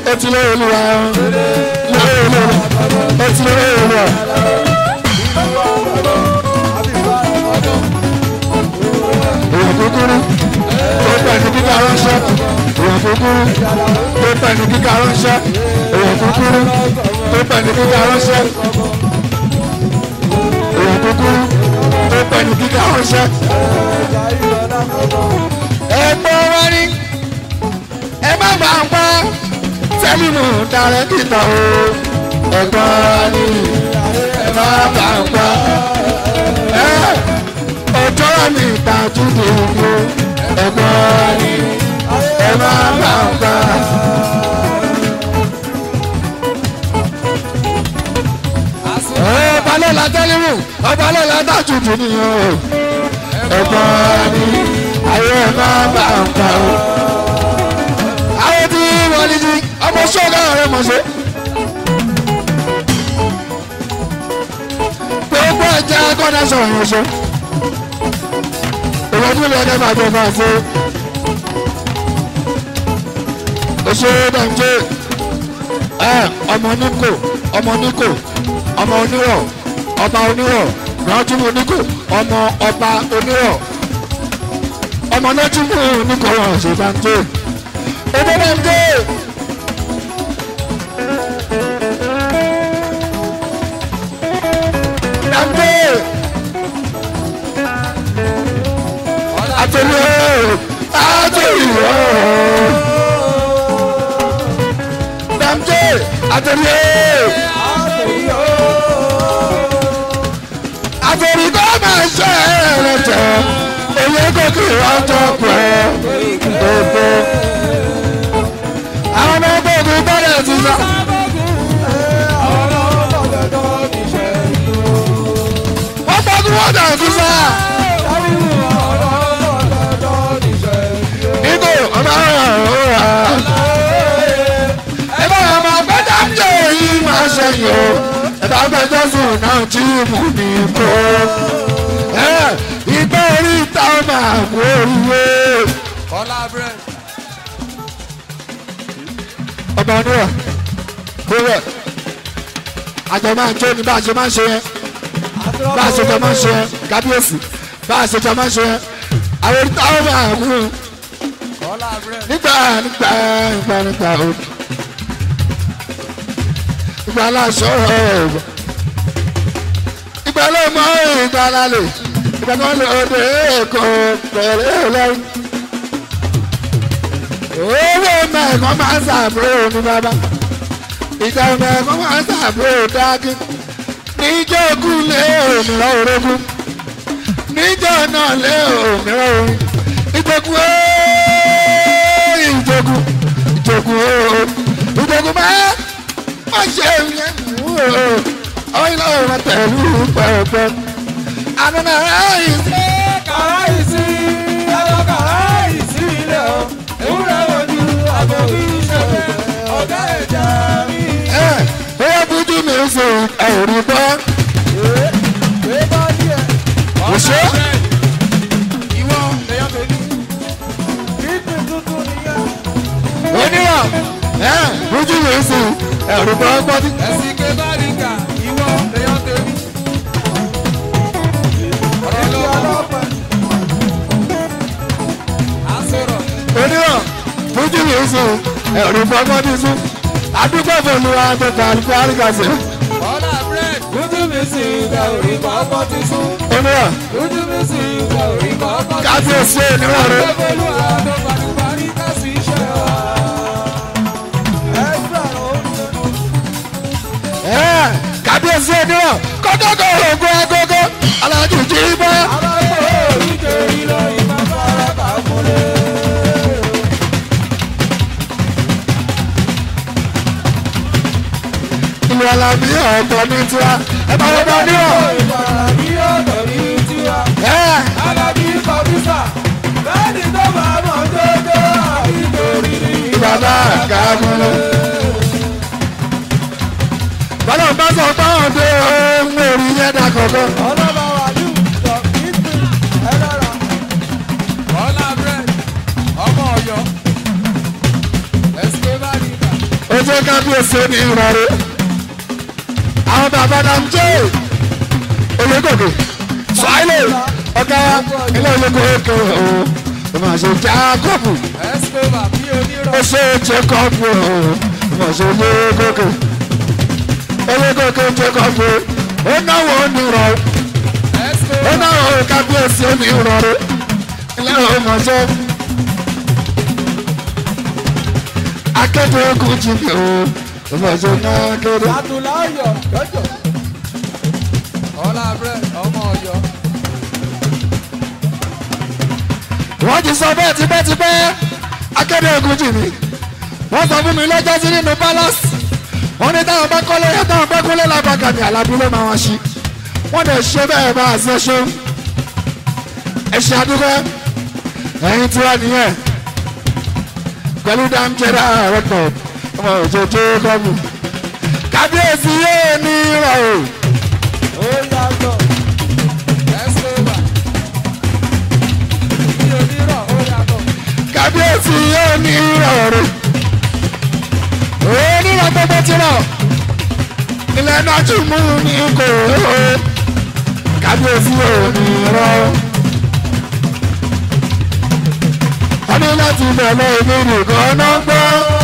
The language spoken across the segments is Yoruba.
etí lórí olúwa lórí olúwa etí lórí olúwa. èèyàn kúkúrú tó pẹ̀lú kíkà ránṣẹ́ èèyàn kúkúrú tó pẹ̀lú kíkà ránṣẹ́ èèyàn kúkúrú tó pẹ̀lú kíkà ránṣẹ́ èèyàn kúkúrú tó pẹ̀lú kíkà ránṣẹ́. ẹ̀gbọ́n wa ní ẹ má bà ń pa sẹ́mínú darẹ̀ kìtà o ẹ̀gbọ́n wa ní ẹ má bà ń pa ọjọ́ mi ìtajú dòwò ẹ̀gbọ́n wa ní ẹ má bà ń pa. ọba lọ́la tẹ́lẹ̀mù ọba lọ́la dájú dùn nìyẹn o ẹ̀gbọ́n wa ní ayé ẹ má bà ń pa o àwọn tí wọ́n ní jí ọmọ ṣọ́ọ̀gá rẹ̀ mọ̀ ṣe. gbogbo ẹja kọ́nà sọ̀rọ̀ yẹn ṣe. ìwọ tí lè dẹ́gbà tó máa ṣe. oṣù dànjẹ́ ẹ ọmọ níkò ọmọ níkò ọmọ onírọ̀ ọba onírọ̀ rántúmù níkò ọmọ ọba onírọ̀ ọmọ náà tún mú níkò wọn ṣe dànjẹ́ ebebembe dambe ateliye ateliye dambe ateliye àtẹ̀ríkọ́ máa ṣe ẹ̀rẹ̀ tẹ̀ èyí kò kí wọ́n jọ pẹ́ gbogbo àwọn ọmọ ọgbọ́n ogun bọ́lẹ̀ ti sá. wọ́n gbọ́dún wọ́n dà ti sá. nígbò ọmọ ọ̀rọ̀ ẹ bá wọn máa gbé dáńjẹ́ yìí máa ṣẹ̀yìn o ẹ bá gbé jọ́sùn náà tí mò ní kó. ìgbẹ́ orí ìta máa kú oríwé. Kọ́lá bread. ọmọ oníwà kúrò àjọ máa ń jó ní bá a ṣe máa ń ṣe yẹn bá a ṣe jọ máa ń ṣe yẹn kábíyèsí bá a ṣe jọ máa ń ṣe yẹn àwọn orí táwọn máa mú un Kọ́lá bread. nígbà nígbà nígbà nígbà o ìgbà aláṣọ ọ̀rọ̀ ìgbà ló mọ ìgbà lálẹ́ ìgbà kan lè ọdẹ èkó pẹ̀lẹ́ ọlọ́run owó mẹ́ẹ̀kan máa ń sàbúrò ní bàbá ìjà mẹ́ẹ̀kan máa ń sàbúrò dákí níjọ́ ogún lé òmìnira orogún níjọ́ náà lé òmìnira orin ìjogún ooo ìjogún ìjogún ooo ìjogún máa má ṣe yẹn ooo ọ̀hún ilé ọ̀rọ̀ tẹ̀lú pẹ̀pẹ̀ àdánà ráyìn sí. Kàráìsí, ẹ̀rọ kàráìsí ilé o. Ewúrẹ́ wojú àbòkí ìṣẹ̀lẹ̀ ọ̀gá ẹ̀já mi. ẹ bóyá bójú mi ń sọ ẹ̀rí bọ́ Pé bá díẹ̀. Òṣè? Ìwọ lèyàn tó ní. Kíkì tuntun nìyẹn. onírọ̀ ẹ bójú mi ń sọ ẹ̀rí bọ́ gbọ́dí. Ẹ̀sìn ké bá rí kà. Ìwọ lèyàn tó ní. Ọ̀rọ̀ lọ́pẹ́. Àsọ̀rọ̀. onírọ̀ bójú mi ń sọ ẹ̀rí bọ́ gbọ́dí sún àdúgbò fòlù àgbẹ̀kọ̀ àlùkò àríkàsẹ̀ Kọ́lá bread. Ojú mi sì gba orí kọ́kọ́ ti sún. onírọ̀ Ojú mi sì gba orí kọ́kọ́ ti sún. kábíyèsí onírọ̀ rẹ. Olúwa tó paríparí ká sí iṣẹ́ wa. Ẹ́sà oúnjẹ. ẹ kábíyèsí onírọ̀ kọ́kọ́kọ́ ògùn agogo alájú jí bọ́. Alágbó oríkèrí lọ ìmọ̀ fara kàkúlé. ìlú alábí ọ̀tọ̀ ní tiwa ẹ bá wọ́n bá onírọ̀. Ìfàràbí ọ̀dọ̀ ní tiwa. ẹ Alábí kọ̀mísà. Bẹ́ẹ̀ni tó máa mọ̀ jọjọ́ àìtorí ní bàbá kàmúlò. bọ́lá bá sọ pé àwọn ọdẹ ohun orí yẹn dà kọ̀ọ̀kan. Ọlọ́ba wà ní ìjọ ìpín ẹlọ́ra. Kọ́lá bread. Ọmọ Ọ̀yọ́. Ẹ̀sìké bá rí kà. ojú kábíyèsí ní ìrọ̀rẹ́ àwọn bàbá náà ń jẹ́ ológòkè sọ́ọ́lẹ̀ ọ̀gá ilé ológo òkè ọ̀hún ọmọ àṣẹ jákọ́bù Escobar bí onírọ̀. ó ṣe jákọ́bù ọ̀hún ọmọ àṣẹ ológòkè ológòkè jákọ́bù ó náwó onírọ̀ ó Escobar náwó kábíyèsí onírọ̀rẹ́ ilé ọmọ àṣẹ akéde ogun jìnnì ọ̀hún ọmọ àṣẹ náà kéde. Adúláyọ̀ jọjọ. Ọlá Brẹ̀ ọmọ Ọ̀yọ́. wọ́n ti sọ bẹ́ẹ̀ tipẹ́tipẹ́ akéde ogun jì mí wọ́n sọ fún mi lọ́jọ́ sí nínú palace wọ́n ní táwọn bá kọ́lé yẹn táwọn bá kọ́lé làbàkàmì àlàbí ló máa wọ́n ṣí wọ́n dẹ̀ ṣe bẹ́ẹ̀ bá a ṣe ṣe ẹ ṣe àdúgbò ẹ̀yin tí wà nìyẹn pẹ̀lú dáńjẹ́dá record ọmọ òjòjò gọ́ọ̀mù kábíyèsí yóò ní ìrọ̀ o Ó yàtọ̀. Escobar. Bí onírọ̀ ó yàtọ̀. kábíyèsí yóò ní ìrọ̀ o onírọ̀ gbogbo ti rọ̀ ilẹ̀ náà tún mú ní kò ó kábíyèsí yóò ní ìrọ̀ o. wọ́n ní láti bẹ̀rẹ̀ èmi nìkan náà gbọ́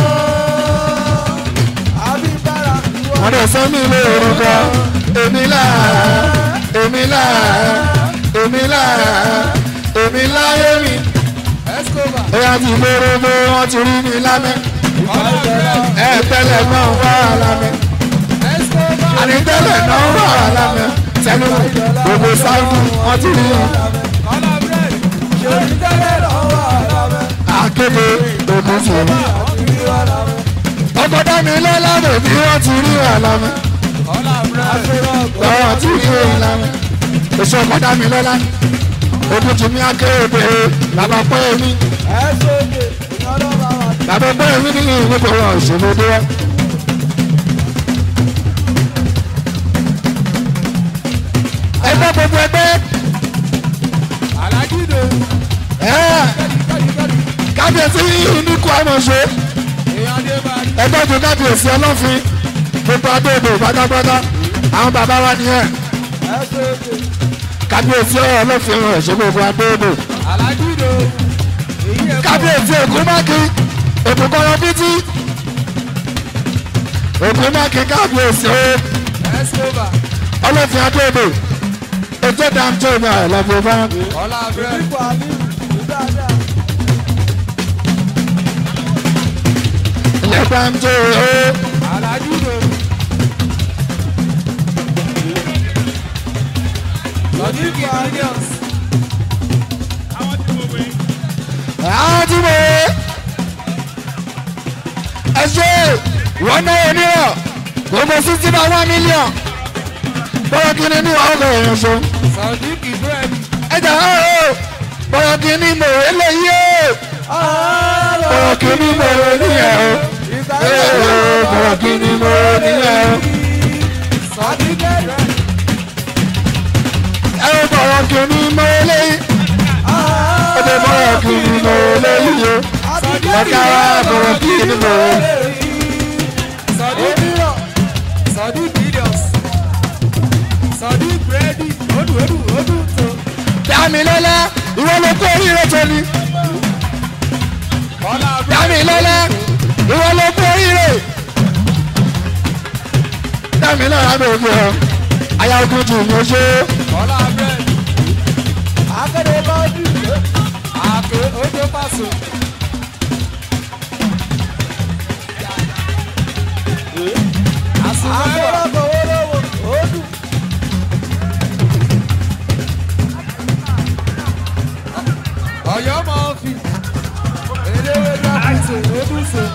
Abíbára ìwọ. wọ́n dẹ̀ sọ mí lé orúkọ èmi là èmi là èmi là èmi láyé mi. Escobar. ó yá ti gbóró bó wọ́n ti rí mi lámẹ́ Ọlá Brẹ̀. ẹ tẹ́lẹ̀ náà wà lámẹ́ Escobar. àní tẹ́lẹ̀ náà wà lámẹ́ tẹ́lẹ̀ gbogbo sáúdù wọ́n ti rí mi. Ọlá Brẹ̀. Ṣé ìtẹ́lẹ̀ lọ́wọ́ àlámẹ́? akéde ogun ti rí. Àti ìwà lámẹ́. ọkọ̀ dání lọ́lá bèbí wọ́n ti rí wà lámẹ́ Ọlá Brẹ̀. wọ́n ti rí wà lámẹ́. èso ọkọ̀ dání lọ́lá ogun ti mi akéde bàbá pẹ́ mi Ẹ̀sọ́dẹ̀ ìyọ́nà bàbá. bàbá pẹ́ mi ní ìwé kò wọ́n ìṣòro dé wá. ẹgbẹ́ gbogbo ẹgbẹ́ Alágídé. ẹ̀ Kẹ́díkẹ́dí. kábíyèsí ìníkù àmọ̀ṣe Èèyàn dé bá rí. ẹgbẹ́ tó kábíyèsí ọlọ́fin gbogbo adóòdò pátápátá àwọn bàbá wa nìyẹn Ẹ̀sọ́dẹ̀. kábíyèsí ọlọ́fin rẹ̀ ṣe gbogbo adóòdò Alágídé. Èyí ẹ̀ kábíyèsí ògúnmákin ògúnkọ́rọ́ bítí ògúnmákin kábíyèsí ó Escobar. ọlọ́fin adóòdò ètò dáńtò ní àìlọ́fin bá Ọlá Brẹ̀. Ipò àlè ìdájà. ilẹ̀ dáńtò ó Alágídé. Lọ́díkì Williams. àwọn tí mo ẹ ṣe wọ́n náà onírọ̀ gbogbo sixty by one million bọ́lá kìíní ní ọkọ̀ èèyàn ṣe Sọ̀díkì Bírẹ̀dì. ẹ̀jẹ̀ ọ̀hún bọ́lá kìíní mò ń eléyìí o bọ́lá kìíní mò ń níyẹn o ee bọ́lá kìíní mò ń níyẹn o Sọ̀díkì Bírẹ̀dì. ẹ ó bọ́lá kìíní mò ń eléyìí ó dé bọ́lá kìíní mò ń eléyìí o ọ̀gá wa bọ́lá kìíní mò ń Sọ̀díkì Sọ̀díkì Williams. Sọ̀díkì Bírẹ̀dì. Odù odù odù tó. dámilọ́lá ìwọ ló kó oríire tó ní. Ọlá Brẹ̀. dámilọ́lá ìwọ ló kó oríire. dámilọ́lá ló fi hàn aya ogun jù ní oṣù. Ọlá Brẹ̀. Akéde bọ́ọ̀dù. Àké ojú pàṣẹ. Àsùnwọ̀n. Ọ̀yọ́ máa ń fi eléwé dákúnṣe lódùṣe.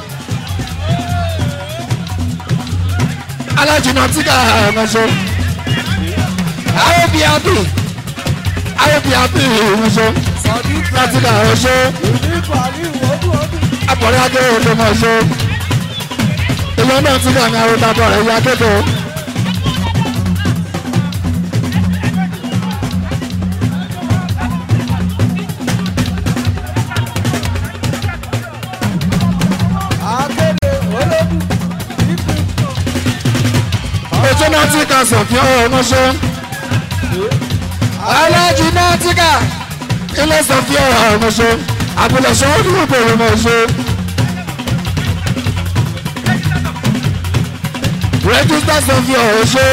alájùmọ̀ tí ká ẹ̀mọ́ṣọ́. ayọ́bí àbí ayọ́bí àbí ìrìnṣọ́ Sọ̀díkì láti ká ẹ̀ṣọ́ Ìdíkù àní ìwọ́dù ọdún. àpọ̀lẹ́ akẹ́rẹ́ ló mọ̀ ṣọ́. ìlú náà ti ká ní arúgbó àbọ̀ rẹ̀ yá akẹ́kọ̀ọ́. Akéde olódù. nátíkà sọ̀fíà ọmọṣẹ́ alájí nátíkà ilé sọ̀fíà ọmọṣẹ́ àbúlẹ̀ sọ́ọ́dún ìbẹ̀rẹ̀ ọmọṣẹ́. rẹ́gísítà sọ̀fíà ọmọṣẹ́.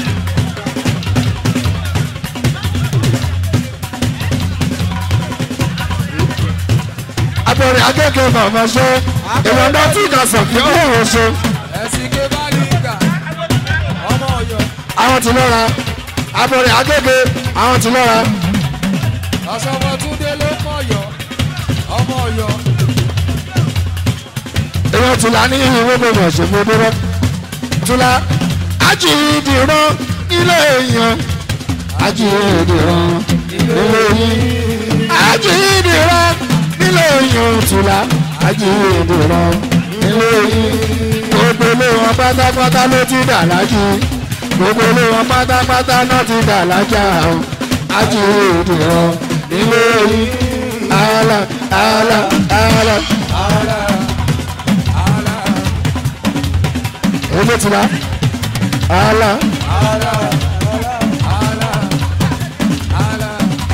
abẹ́rẹ́ akẹ́kọ̀ọ́ màmá ṣe ìwọ̀n nátíkà sọ̀fíà ọmọṣẹ́. ẹ̀sìn ké bá ní ìgbà ọmọ ọ̀yọ́ àwọn ti lọ́ra abẹ́rẹ́ akẹ́kọ̀ọ́ àwọn ti lọ́ra. ọ̀ṣọ́mọ túndé ló mọ̀ ọ̀yọ́ ọmọ ọ̀yọ́ èèyàn tula ní ìwé gbogbo ọ̀ṣọ́fọ́ dúró tula ajídìrán nílé èèyàn ajídìrán nílé yín ajídìrán nílé èèyàn tula ajídìrán nílé yín gbogbo ilé wọn pátápátá ló ti dà lájú gbogbo ilé wọn pátápátá náà ti dà lájà o ajídìrán nílé yín ala ala ala. ààlà ààlà ojú ti la ala ààlà ààlà ààlà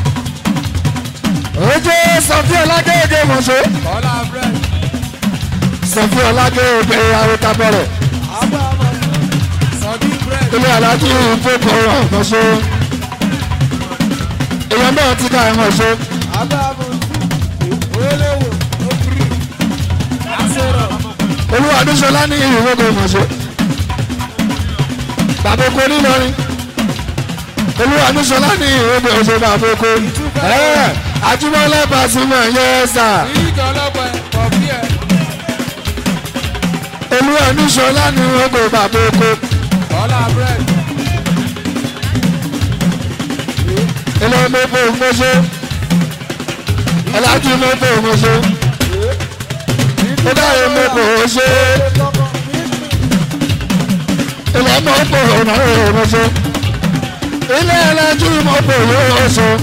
ojú sọfí ọlágége mọ̀ṣọ́ kọ́lá bread sọfí ọlágége arótábọ̀rẹ̀ abáàmọ̀ sọ̀dí bread ilé alájí ìfowópamọ́ mọ̀ṣọ́ èèyàn náà ti ká ẹ̀ mọ̀ṣọ́ abáàmọ̀ olówó òkúrì àṣẹrọ̀ olúwa adúṣọlá ní ìwéko mọ̀ṣọ́ bàbá oko nílọrin olúwa adúṣọlá ní ìwéko mọ̀ṣọ́ bàbá oko ẹ̀ àjùmọ̀lẹ́ bàṣúmọ̀ yẹ́ sà ìyíkọ̀ ọlọ́pàá kọ̀ọ̀fì ẹ̀ olúwa adúṣọlá ní ìwéko bàbá oko kọ́lá bread ilé mẹ́fọ́ mọ̀ṣọ́ ọlájú mẹ́fọ́ mọ̀ṣọ́ ó dáre mẹ́fọ́ mọ̀ṣọ́ ilé mọ́fọ́ mọ̀ṣọ́ ilé ọlájú mọ́fọ́ mọ̀ṣọ́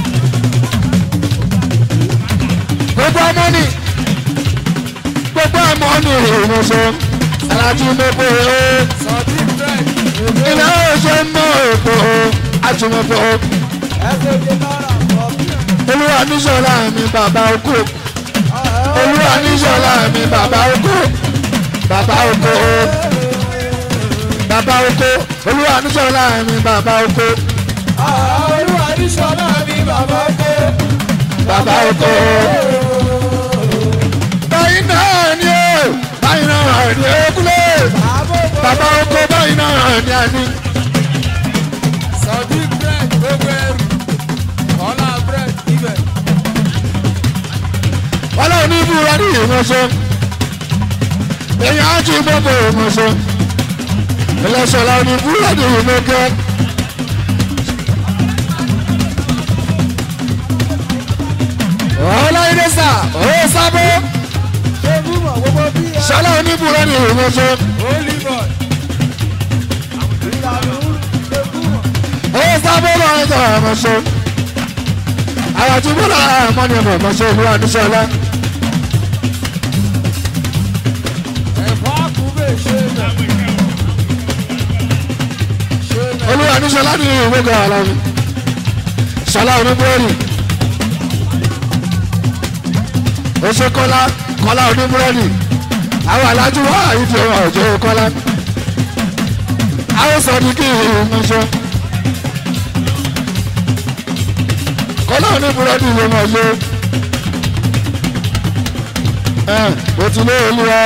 gbogbo amọ́ni gbogbo amọ́ni mọ̀ṣọ́ ọlájú mẹ́fọ́ mọ̀ṣọ́ sọ̀dí bread ilé ọ̀ṣọ́ mọ́ èkó àjùmọ̀fọ́ ẹsẹ̀ ké náírà kọ̀ọ̀fì ẹ̀ olúwa níṣọ́lá mi bàbá okó olúwa níṣọ́lá mi bàbá oko bàbá oko bàbá oko olúwa níṣọ́lá mi bàbá oko olúwa ní sọ́nà mi bàbá ké bàbá oko. báyìí náà ni ó báyìí náà ni ó kúlẹ̀ bàbá oko báyìí náà ni a ní. sọ̀dí bread gbogbo ẹrù kọ́lá bread ibẹ̀ ọlọ́run ní búra ní ìmọ̀ṣọ́ èèyàn á ti gbogbo ìmọ̀ṣọ́ ẹlẹ́sọ̀lá ní búra ní ìmọ̀kẹ́. ọlọ́yìnbó sà ó sábó ṣé búmọ̀ gbogbo bí ẹ sọlá oníbúra ní ìmọ̀ṣọ́ holy boy ìlànà ṣé búmọ̀ ó sábó lọ́wọ́ ẹ̀jọ̀ ìmọ̀ṣọ́ àwọn àti búra àmọ́ ní ọmọ ìmọ̀ṣọ́ olúwa níṣọ́lá ẹ̀fọ́ àkúbẹ̀ ṣe mẹ́ ṣe mẹ́ olúwa níṣọ́lá ní ìwéga alámi sọlá oníbúrẹ́dì oṣù kọ́lá kọ́lá oníbúrẹ́dì àwọn alájú wà ìdí ọ̀rọ̀ ọ̀jọ́ kọ́lá àwọn sọ̀dí kí ìmọ̀ṣọ́ kọ́lá oníbúrẹ́dì ló mọ̀ ṣe ẹ̀ o ti lé olúwa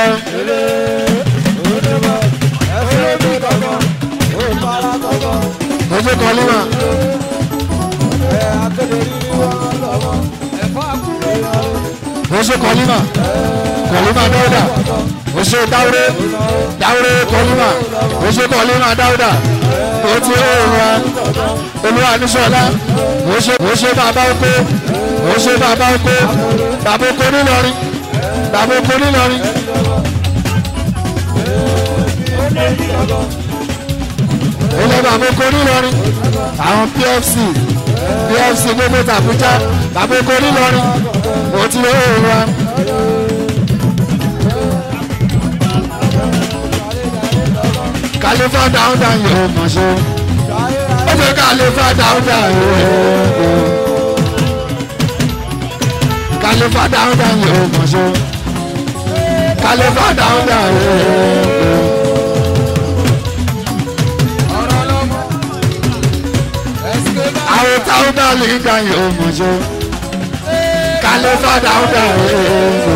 ẹ̀fọ́ bí kankan ó fara kankan oṣù kọ́límà ẹ̀ akéde rírí wọn lọ́wọ́ ẹ̀fọ́ àkúbẹ̀ oṣù kọ́límà kọ́límà dáúdà oṣù dáúré dáúré kọ́límà oṣù kọ́límà dáúdà o ti lé olúwa olúwa níṣọ́lá oṣù oṣù bàbá oko oṣù bàbá oko bàbá oko nílọrin bàbá oko nílọrin ilé bàbá oko nílọrin àwọn pfc pfc gbogbo tàbújá bàbá oko nílọrin o ti lé olúwa. kàlífà dáúdà yóò mọ̀ ṣe ó ṣe kàlífà dáúdà yóò kàlífà dáúdà yóò mọ̀ ṣe kàlífà dáúdà yóò. ọ̀rọ̀ lọ́mọ. ẹ̀sìnkè bá àwọn dáúdà lè dá yóò mọ̀ ṣe kàlífà dáúdà yóò.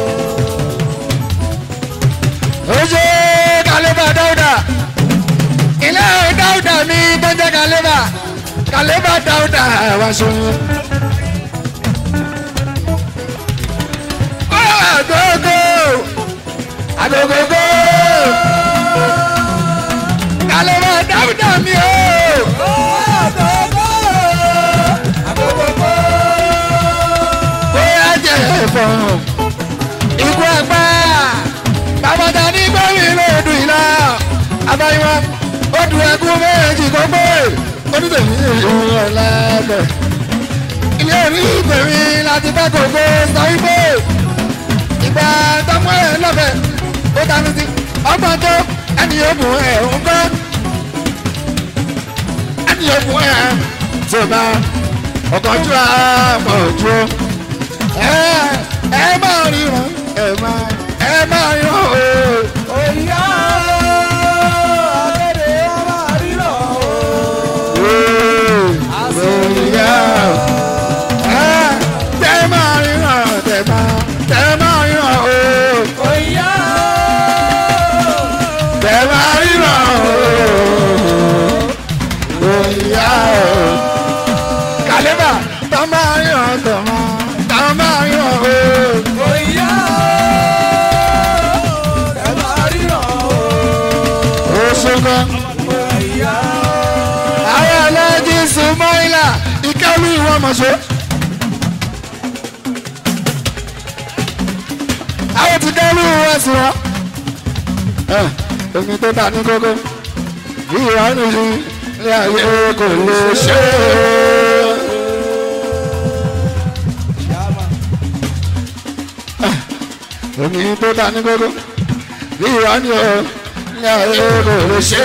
ó ṣe kàlífà dáúdà ilé dáúdà mi tó jẹ́ kàlífà kàlífà dáúdà wá ṣe. agogo agogogo kàlífà dáúdà mi o. bóyá jẹ ẹ̀fọn ikú ẹgbẹ́ bàbàtà ní gbẹ́mí lóòdù ìlà abáyíwá odù ẹkún méjì kó pé onítẹ̀mí ìlú ọ̀làbẹ̀ ilé orí ìpèmí láti fẹ́ kókó sọ wípé ìgbà tọmọ ẹ lọ́fẹ̀ ó dání sí ọgbọ́n tó ẹni yóò mú ẹ̀ ń kọ́ ẹni yóò mú ẹ̀ tó bá ọkọ̀jú àmọ̀ ojú ẹ ẹ máa ríran ẹ máa ẹ máa ríran o. òyìnbó akéde ọmọ àrílọ̀ Àsìyá ẹ tẹ máa ríran tẹ máa tẹ máa ríran o. òyìnbó Tẹ máa ríran o. Òyìnbá o. Kàlẹ́bà tọ́ máa ríran tọ́ máa tọ́ máa ríran o. òyìnbó ẹ máa ríran Ó ṣogan. òyìnbó àwọn aláàjì sùnmọ́ìlà ìkẹ́lù ìwọ̀n mọ̀ṣọ́. àwọn ti kẹ́lù ìwọ̀n sí wọn. ẹ omi tó ta ní kókó bí ìwádìí yìí ní ayé kò lè ṣe é. omi tó ta ní kókó bí ìwádìí yìí ní ayé kò lè ṣe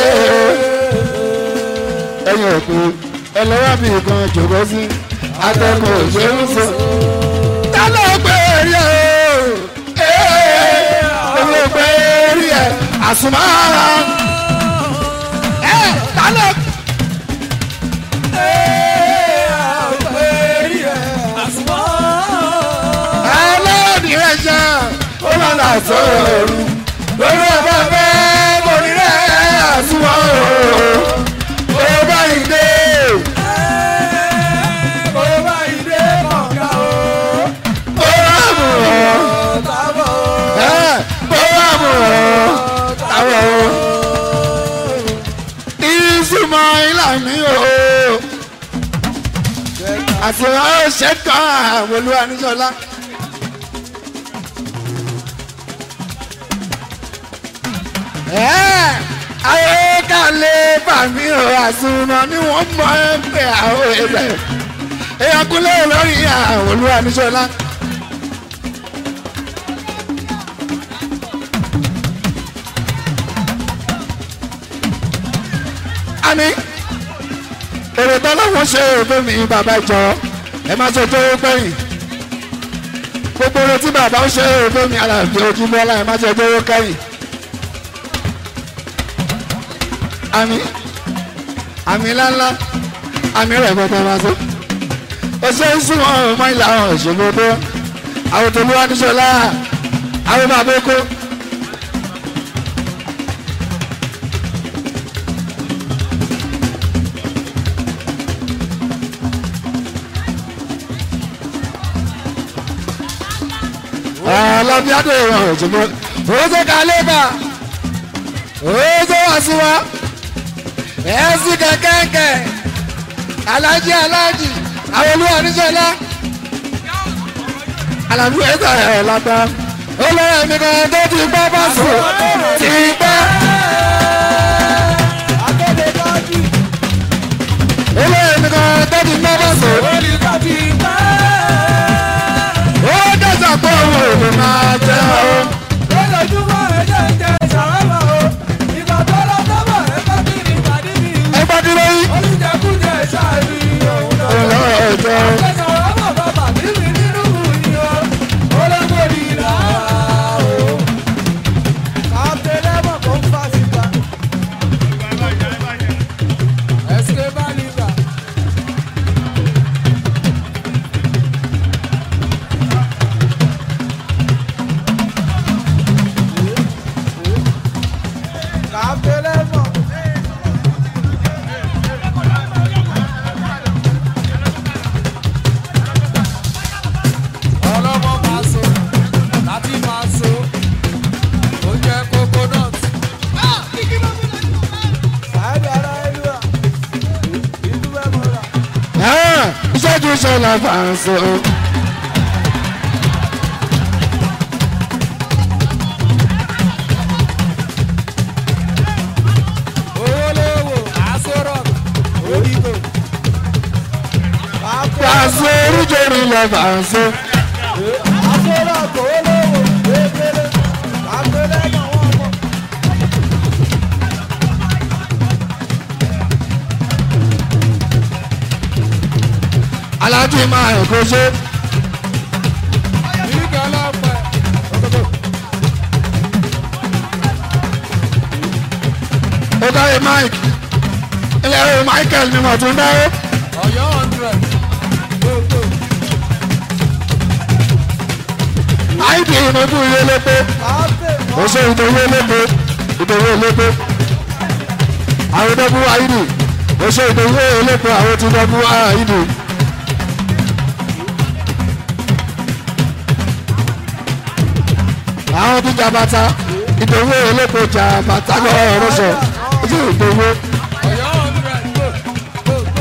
é ẹyin òkú ẹlẹ́wà bí nǹkan jòkó sí atẹ́kùn òṣèlú fún. ta ló gbé rí ẹ o ló gbé rí ẹ àsùnmọ́ ẹ ta ló. ẹlẹ́ni rẹ̀ ṣe ó máa nà sọ̀rọ̀ lórí ọba bẹ́ẹ̀ kò ní rẹ̀ àsùnmọ́ o ó bá yìí dé. ó rà mù ọ́ ẹ́ ó rà mù ọ́ táwọn o. ìsúnmọ́ ìlànà o. àti àwọn ṣẹ́kọ̀ àwọn olúwa níjọ́lá. ẹ́ ayé kàlẹ́ bàmí o àsùnmọ́ ni wọ́n mọ ẹgbẹ́ àwọn ẹgbẹ́ èèyàn kúnlẹ̀ lórí àwọn olúwa níjọ́lá. àmì èrè tán láwọn ṣe òfin mi bàbá ìjọ ẹ má ṣe tó pẹ́yìn gbogbo èrè tí bàbá ń ṣe òfin mi àlàfo ojúmọ́ ọlá ẹ má ṣe tó kẹ́yìn. àmì àmì ńláńlá àmì rẹ̀ gbọ́dọ̀ máa tó ó ṣe ń sún wọn ọmọ ìlà àwọn ìṣòro tó àwọn tó lówó níṣọlá àwọn bàbá èkó. ọlọ́bíádé ìwọ̀n òjòmọ́ oúnjẹ kálébà oúnjẹ wà sí wa ẹ̀ẹ́sì kẹ̀kẹ́kẹ́ alájí alájí àwọn olúwa níṣẹ́lá alábí ẹ̀ta ẹ̀ lápá olórí ẹ̀mí kan tó ti gbọ́ bá sùn ti pẹ́ olórí ẹ̀mí kan tó ti gbọ́ bá sùn ó dẹ́sà pé òun ò lè máa jẹ́ o. lójoojúmọ́ ẹ̀jẹ̀ ń jẹ ìṣàwámà o ìgbà tó lọ sọ́mọ̀ la fàǹsó. owó lówó àsọ̀rọ̀ orígbò. fàǹsó oríjòrí la fàǹsó. àsọ̀rọ̀ owó lówó kékeré àgbélé náà wọ́n mọ̀. alájí máa ẹ̀kọ́ ṣe. nígbà lọ́pẹ́. ó dáre mike ilé ẹ̀rọ michael ni mo tún dáwọ́. ọ̀yọ́ hundred gbogbo. id ìnàbù ilé lépo káfíń ó ṣe ìdòwú lépo ìdòwú lépo. àwọn dọ́bù id ó ṣe ìdòwú lépo àwọn ti dọ́bù id. àwọn ti jàbàtà ìdòwú lépo jàbàtà lọ́wọ́ rọ́ṣọ̀ ó ṣe ìdòwú. ọ̀yọ́ hundred gbogbo.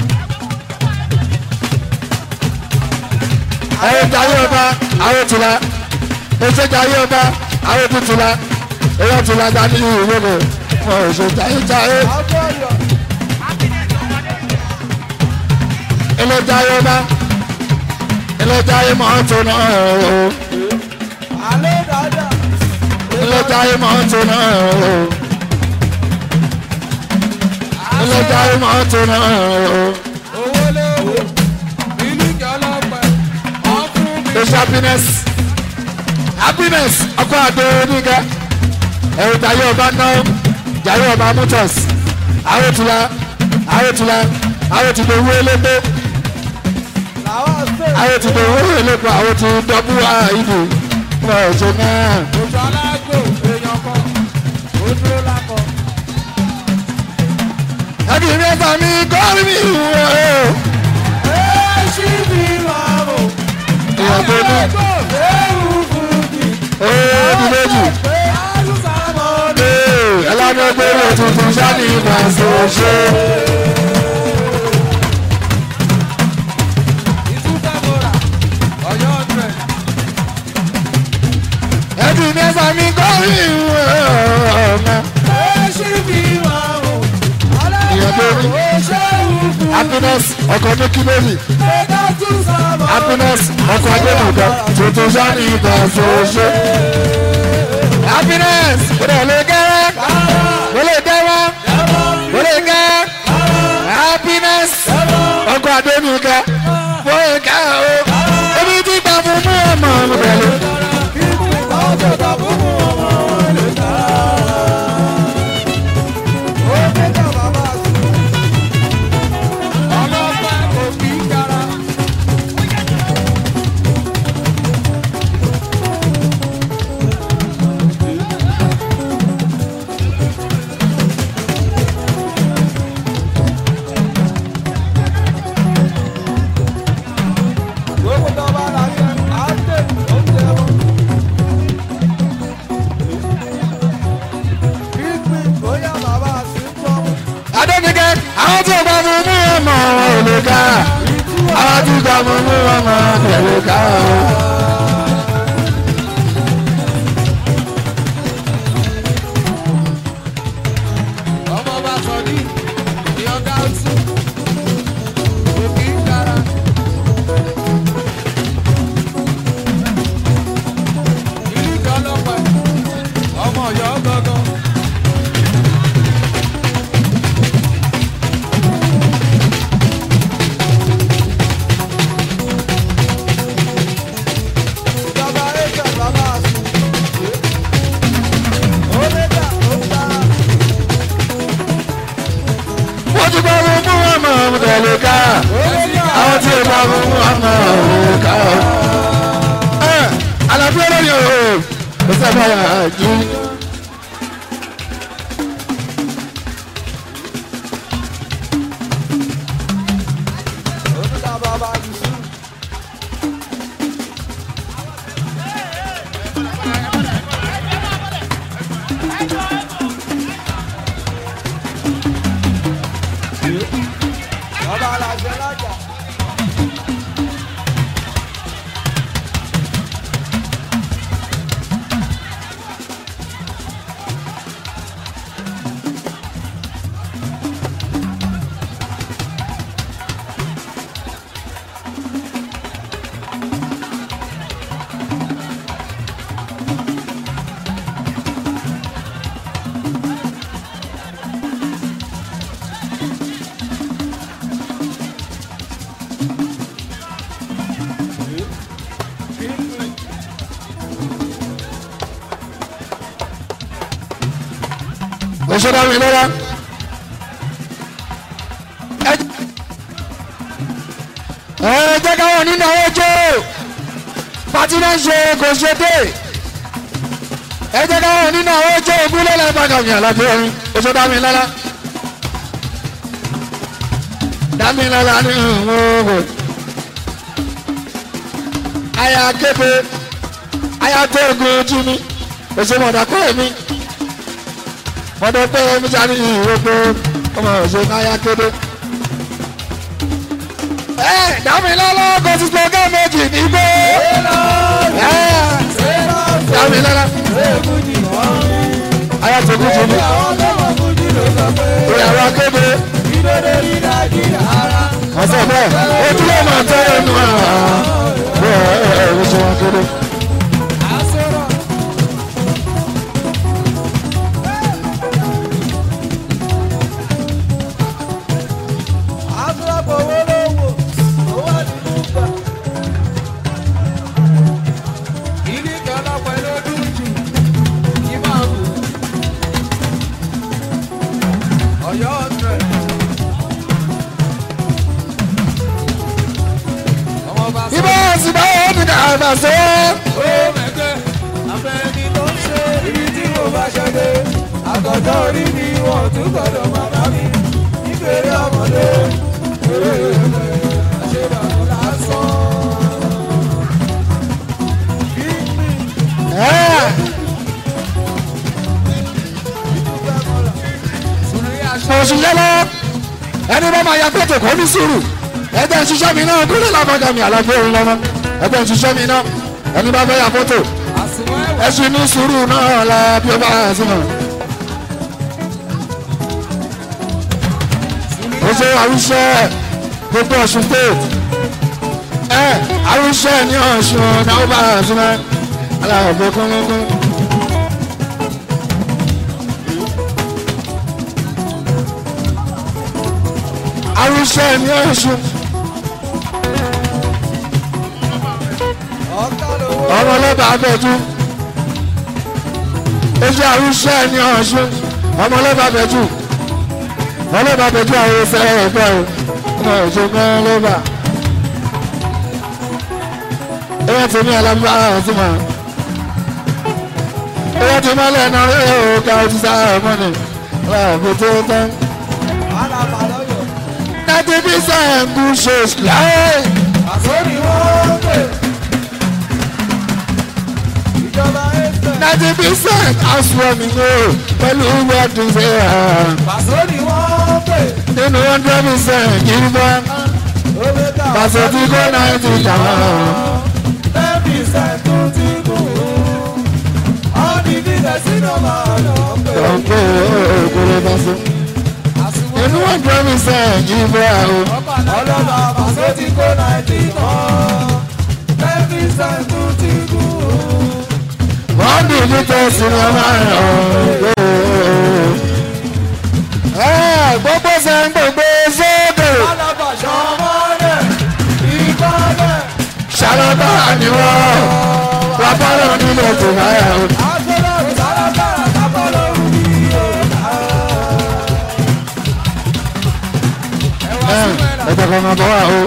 àwọn jayé ọba àwọn tìlá èso jayé ọba àwọn tutùlá èyàn tìlá dání ìwé rẹ wọn ò ṣe jayé jayé àgbọ̀yọ̀ ilé jayé ọba ilé jayé mọ́tò náà o alẹ́ dáadáa. ilé jayé mọ́tò náà o ilé jayé mọ́tò náà o owó lówó mílíkì ọlọ́pẹ́ ọkùnrin mi. èso happiness happiness ọkọ àdó oníga ẹ̀rù jayé ọba náà jayé ọba motors àwọn tìlá àwọn tìlá àwọn tìlá owó elégbé. làwọn ṣe àwọn ti dòwó ìlẹ́kọ̀ọ́ àwọn ti dọ́bù àìdù wọn ò ṣe náà. ojú alágbó èèyàn kan ó dúró lákọ. ẹbí mi ẹ̀fà mi kọ́rí mi wọ̀ ọ́. ẹ ṣí mi máa mọ̀. èèyàn tó ní ewu fúnki. ooo di méjì. pé àlùsà mọ́ ni. ee ẹlẹ́gbẹ̀gbẹ̀rẹ̀ tuntun sani ìfàṣọ ṣe. ìtúfẹ́ mo rà ọ̀yọ́ ọ̀drẹ̀. ẹbí mi ẹ̀fà mi kọ́rí mi wọ̀ ọ́. ẹ ṣí mi máa mọ̀. Èèyàn tó ní. ó ṣe ewu fúnki. happiness ọkọ̀ ní kílódì pé dátúnṣà mọ́. happiness ọkọ̀ adébùkọ́ tuntun sani ìfàṣọ ṣe. happiness kò dẹ̀ lè gẹ́rẹ́ kò lè dẹ́wọ́. Olega happiness ọkọ Adénúkà Fóyèká o ebi tí gbà fún mú ọmọ mi pẹ̀lú. Adénúkà àwọn tí gbà fún mú ọmọ Olega àwọn tí gbà fún mú ọmọ Olega o. ọmọ bá sọ ní ìyọ̀gá ọtí òkè ń gara. ìlú kan lọ́pẹ́ ọmọ ọ̀yọ́ gangan. ìjọba ẹgbẹ́ bàbá àti omega ó dára. wọ́n ti gbà fún mú ọmọ Olega àwọn tí gbà fún mú ọmọ Olega o. ẹ àlàfíà lórí o kò sábà yà á jí. Oníta bàbá Yusuf. Bàbá Alájẹ lájà. oṣù dámi lọ́la. ẹ jẹ́ káwọn nínú àwọn ọjọ́ pàtí náà ṣe kò ṣe dé ẹ jẹ́ káwọn nínú àwọn ọjọ́ ogún lọ́la ìbàdàn àlàbí orin oṣù dámi lọ́la. dámi lọ́la ní ìhòòhò aya kébé aya tó ogun ojú mi oṣù mọ̀dà kọ́ mi mọ̀dà pé mi sáré ìwé pé ọmọ oṣù aya kébé ẹ dàmí lọ́lọ́ kò sí slogan méjì nígbó ẹ dàmí lọ́lọ́ ayé tó kú jù mí ìyàwó akéde ọ̀sẹ̀ bẹ́ẹ̀ ojú ló máa tẹ́ ẹnu àá bẹ́ẹ̀ ẹ ẹ oṣù wọn kéde. Ọ̀yọ́ ọ̀tẹ̀. Ọmọ bá sọ. ibà sì bá wọn ní kàrà sọ. Ó mẹ́gbẹ́, abẹ́ni tó ń ṣe ibi tí mo bá ṣẹ́gbẹ́. Àgọ́dọ̀ orí mi wọ́n tún gbọ́dọ̀ máa bá mi. Nígbèrè ọmọdé, eré ẹgbẹ́, àṣebàmù lásán. Bí mi, ẹ ìdúgbẹ́ mọ́ra. Sùnrí aṣọ. oṣù yẹlẹ ẹni bá máa ya fẹ́tò kò ní sùúrù ẹgbẹ́ ìṣiṣẹ́ mi náà kúrò lábọ́jà mi àlàfo òun lọ́mọ ẹgbẹ́ ìṣiṣẹ́ mi náà ẹni bá fẹ́ ya fọ́tò Àsùnwọ̀n ẹ̀wà. ẹṣin ní sùúrù náà la bí ó bá yà sí mọ̀. ó ṣe àrùṣẹ́ gbogbo ọ̀ṣun state ẹ àrùṣẹ́ ní ọ̀ṣun náà ó bá yà sí mọ́ aláàbò kúnlẹ́kún. àrùṣẹ́ ní ọ̀ṣun Ọ̀tá lówó. ọmọ ọlọ́ba abẹ́jú oṣù àrùṣẹ́ ní ọ̀ṣun ọmọ ọlọ́ba abẹ́jú ọlọ́ba abẹ́jú àwọn ẹsẹ̀ ẹ̀fẹ́ o ọmọ ìṣòkan ọlọ́ba ẹ̀yà tí ní alábá ọ̀tún mọ́ ẹ̀yà tí mọ́lẹ̀ náà rẹ̀ ó ká ojú sáà ọmọ ni láàbò tó tán Alaba lọ́yọ̀. ninety percent good shows láyé. Àsórí wọ́n pè. Ìjọba ẹ̀fẹ̀. ninety percent housewarming o pẹ̀lú wedding ṣe hàn. Àsórí wọ́n pè. nínú hundred percent yìí bá Omega. pàṣẹ tí kò ninety tàwọn. Ten percent tún ti kù. All the business iná máa lọ pè. ọ̀pọ̀ òkúrò bá so. nínú hundred percent yìí bá o. Ọlọ́ba pàṣẹ tí kò náìtì kan. Ten percent tún ti kù. wọ́n dì ní tẹ̀sí ní ọmọ rẹ̀ ọ̀. gbogbo sẹ́ ń gbogbo sókè. Alaba ṣọmọlẹ̀. Ìbálẹ̀. ṣàlọ́bà ni wọ́n. wàá bá lọ nílẹ̀ tó máa yà o. Agbẹ́lẹ̀ sálábàrà sábà lórí mi ò ká. Ẹ wá sí mẹ́ra. ẹ̀dọ̀ kan máa bọ̀ wá o.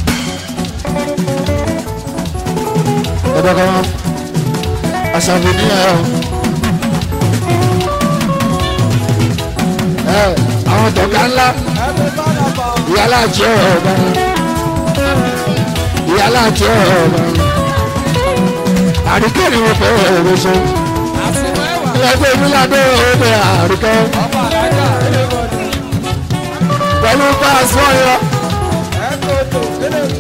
ẹ̀dọ̀ kan máa aṣàbí ní ẹ̀ o. ẹ àwọn tọ̀gá ńlá Ẹgbẹ́ sálábà. ìyálà àti ọ̀rọ̀ ọ̀gá ni ìyálà àti ọ̀rọ̀ ọ̀gá ni. àríkẹ́ ni mo fẹ́ ẹ̀rọ ṣe. Àsìkò ẹ̀wà. ẹgbẹ́ mi ládé ọ̀rẹ́ àríkẹ́ Ọba àlájà ẹlẹ́gbọ̀dọ̀. pẹ̀lú páàsì ọ̀yọ́ Ẹ̀kọ́tò ẹlẹ́gbọ̀dọ̀.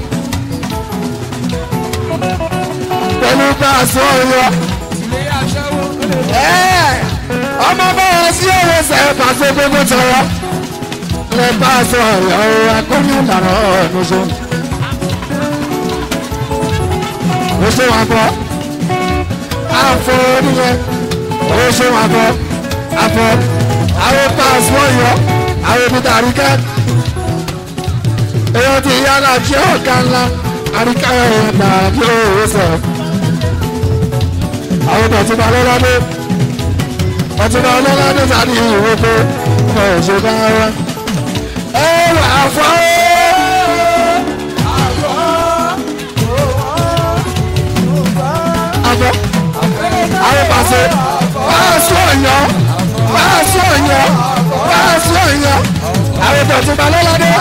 pẹ̀lú páàsì ọ̀yọ́. Ilé aṣẹ́wó ẹlẹ́gbọ̀dọ̀. Ẹ́, ọmọ bọ́ọ̀ sí ọ̀rọ̀ sẹ́ pàṣẹ gbogbo tọrọ lẹ bá a sọ ọ̀rọ̀ akọ́ni ìlànà ọ̀nù so. ó ṣe wà bọ́ àfọ oníyẹn ó ṣe wà bọ́ àfọ àwọn páàsì ọ̀yọ́ àwọn òbítà àríkẹ́ èèyàn ti yára jẹ́ ọ̀gá ńlá àríkẹ́ ẹ̀dá bí ó sọ àwọn ọ̀dọ́ tó bá lọ́wọ́ dé ọtúnbà ọlọ́ládé sáré ìwé pé mo ò ṣe bá wá. ẹ wà fọ́ àbọ̀ àwọn pàṣẹ wàásù ọ̀yọ́ wàásù ọ̀yọ́ wàásù ọ̀yọ́ àwọn ọtúnbà ọlọ́ládé.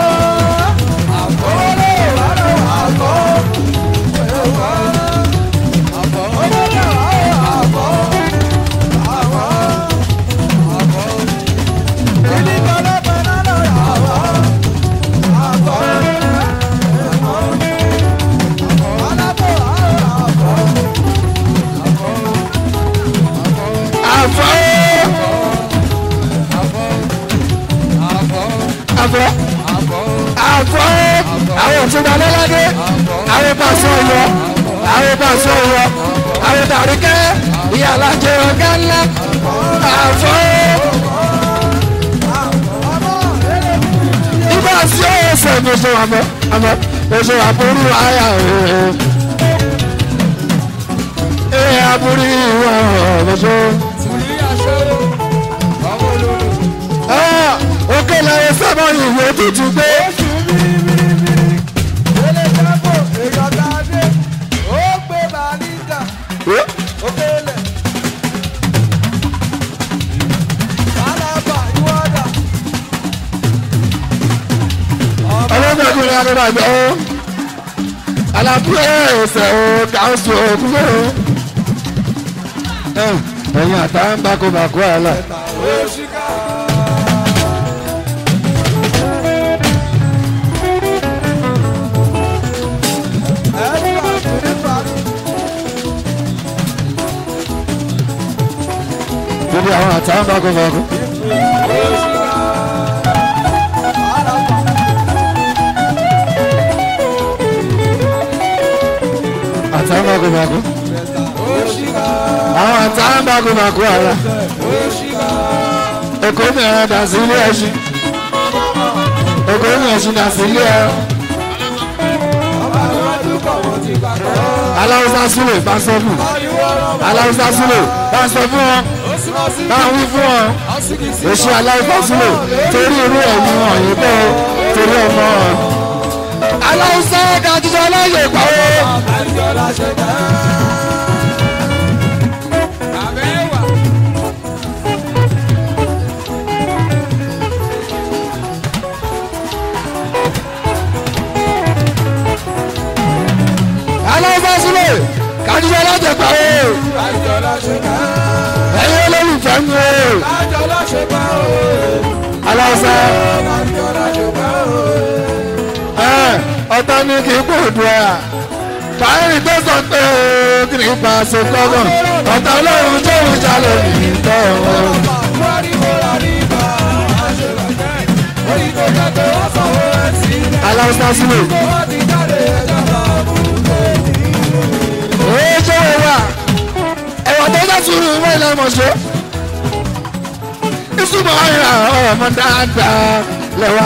àfọ́ àfọ́ àfọ́ àwọn òtúnba lọ́ládé àwọn pàṣẹ ọ̀yọ́ àwọn pàṣẹ ọ̀yọ́ àwọn tàríkẹ́ ìyá alájẹ ọ̀gá ńlá àfọ́ ibà sí ọ̀sẹ̀ ní oṣù àmọ́ àmọ́ oṣù àbúrú àyà òòrùn ẹ̀ àbúrú ìwà ọ̀rọ̀ òkè làwọn sábà ìwé tuntun gbé. ọlọ́dọ̀kùnrin agbára gbọ́ alábúrò ẹ̀sẹ̀ o káńsù òkúrò ẹ̀yìn àtàwọn bá kó bá kó àlà. Gbogbo àwọn àtàwọn bá kó bá kó. àtàwọn bá kó bá kó. àwọn àtàwọn bá kó bá kó àlà. Èkó mìíràn dà sí ilé ẹṣin. Èkó mìíràn ṣì dà sí ilé ẹran. aláwùsá súlè bá sọ fún aláwùsá súlè bá sọ fún wọn bá wí fún wọn èsì aláwùsá súlè torí irú ẹ̀mí wọn yìí bẹ́ẹ̀ torí ọmọ wọn. aláwùsá kájíjọ aláyè pàwọ́. aláwùsá súlè kájíjọ aláyè pàwọ́. ẹ̀yin olólùfẹ́ mi o aláwùsá ọ̀tọ̀ ni kì í gbòdù ẹ̀ báyìí tó sọ pé o kì í pa aṣọ kọ́gàn ọ̀tọ̀ ọlọ́run tó ń jalè nìyí tọ́ ọ. aláwùsá sílẹ̀ ó ṣe é wà ẹ̀wọ̀n tó jẹ́ sùúrù ìwé ilẹ̀ mọ̀ṣẹ́ ìsúmọ̀ ọ̀yà ọmọ dáadáa lẹ́wà.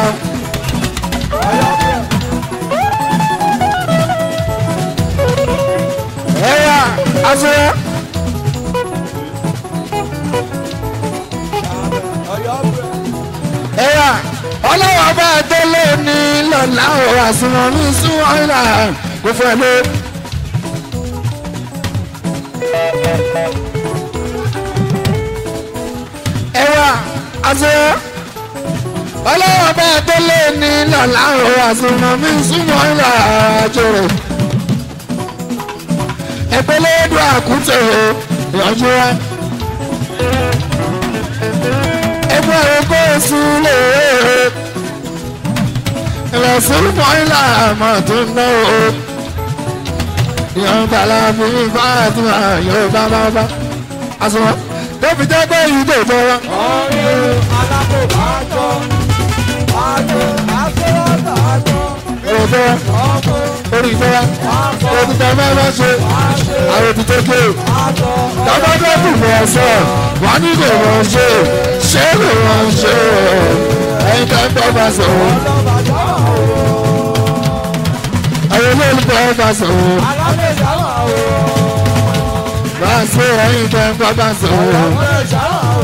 ẹ̀yà àṣeyẹ. ẹ̀yà ọlọ́wọ́ bá délé ní lọ́la ò àsùnwọ̀n mi sún ọ̀yà kò fẹ́ lé. ẹ̀yà àṣeyẹ ọlọ́wọ́ bá délé ní lọ́la ò àsùnwọ̀n mi sún ọ̀yà àjọrò ẹgbẹ́lẹ́dọ̀ àkútẹ̀ ìyànjú wa. ẹgbẹ́ ẹgbẹ́ sílẹ̀ ìrẹsìn mọ́ìlà àmọ́ tó ń ná o. ìyànjú bàlá fi bá àtúnwá yóò bá bá bá. àsùnwọ̀n tó fi jẹ́ pé yìí tó tọ́ wa. ọ̀rẹ́ alákòbájọ́ àjọ àfẹ́rọ́tà àjọ èrò tó wa ọkọ̀ orí tó wa orí tó wa máa ṣe àwọn òtítọ́ ké o. àjọ tọ́gbọ́dọ́ kù mọ̀ ọ́sọ̀ wọ́n ní kò mọ̀ ṣe ṣé kò mọ̀ ṣe ẹ̀yin tó ń bọ́ bá sọ̀rọ̀ ọlọ́bàjọ́ ẹ̀yin olólùfẹ́ bá sọ̀rọ̀ alábẹ̀jáwà o bá a ṣe ẹ̀yin tó ń bọ́ bá sọ̀rọ̀ alábẹ̀jáwà o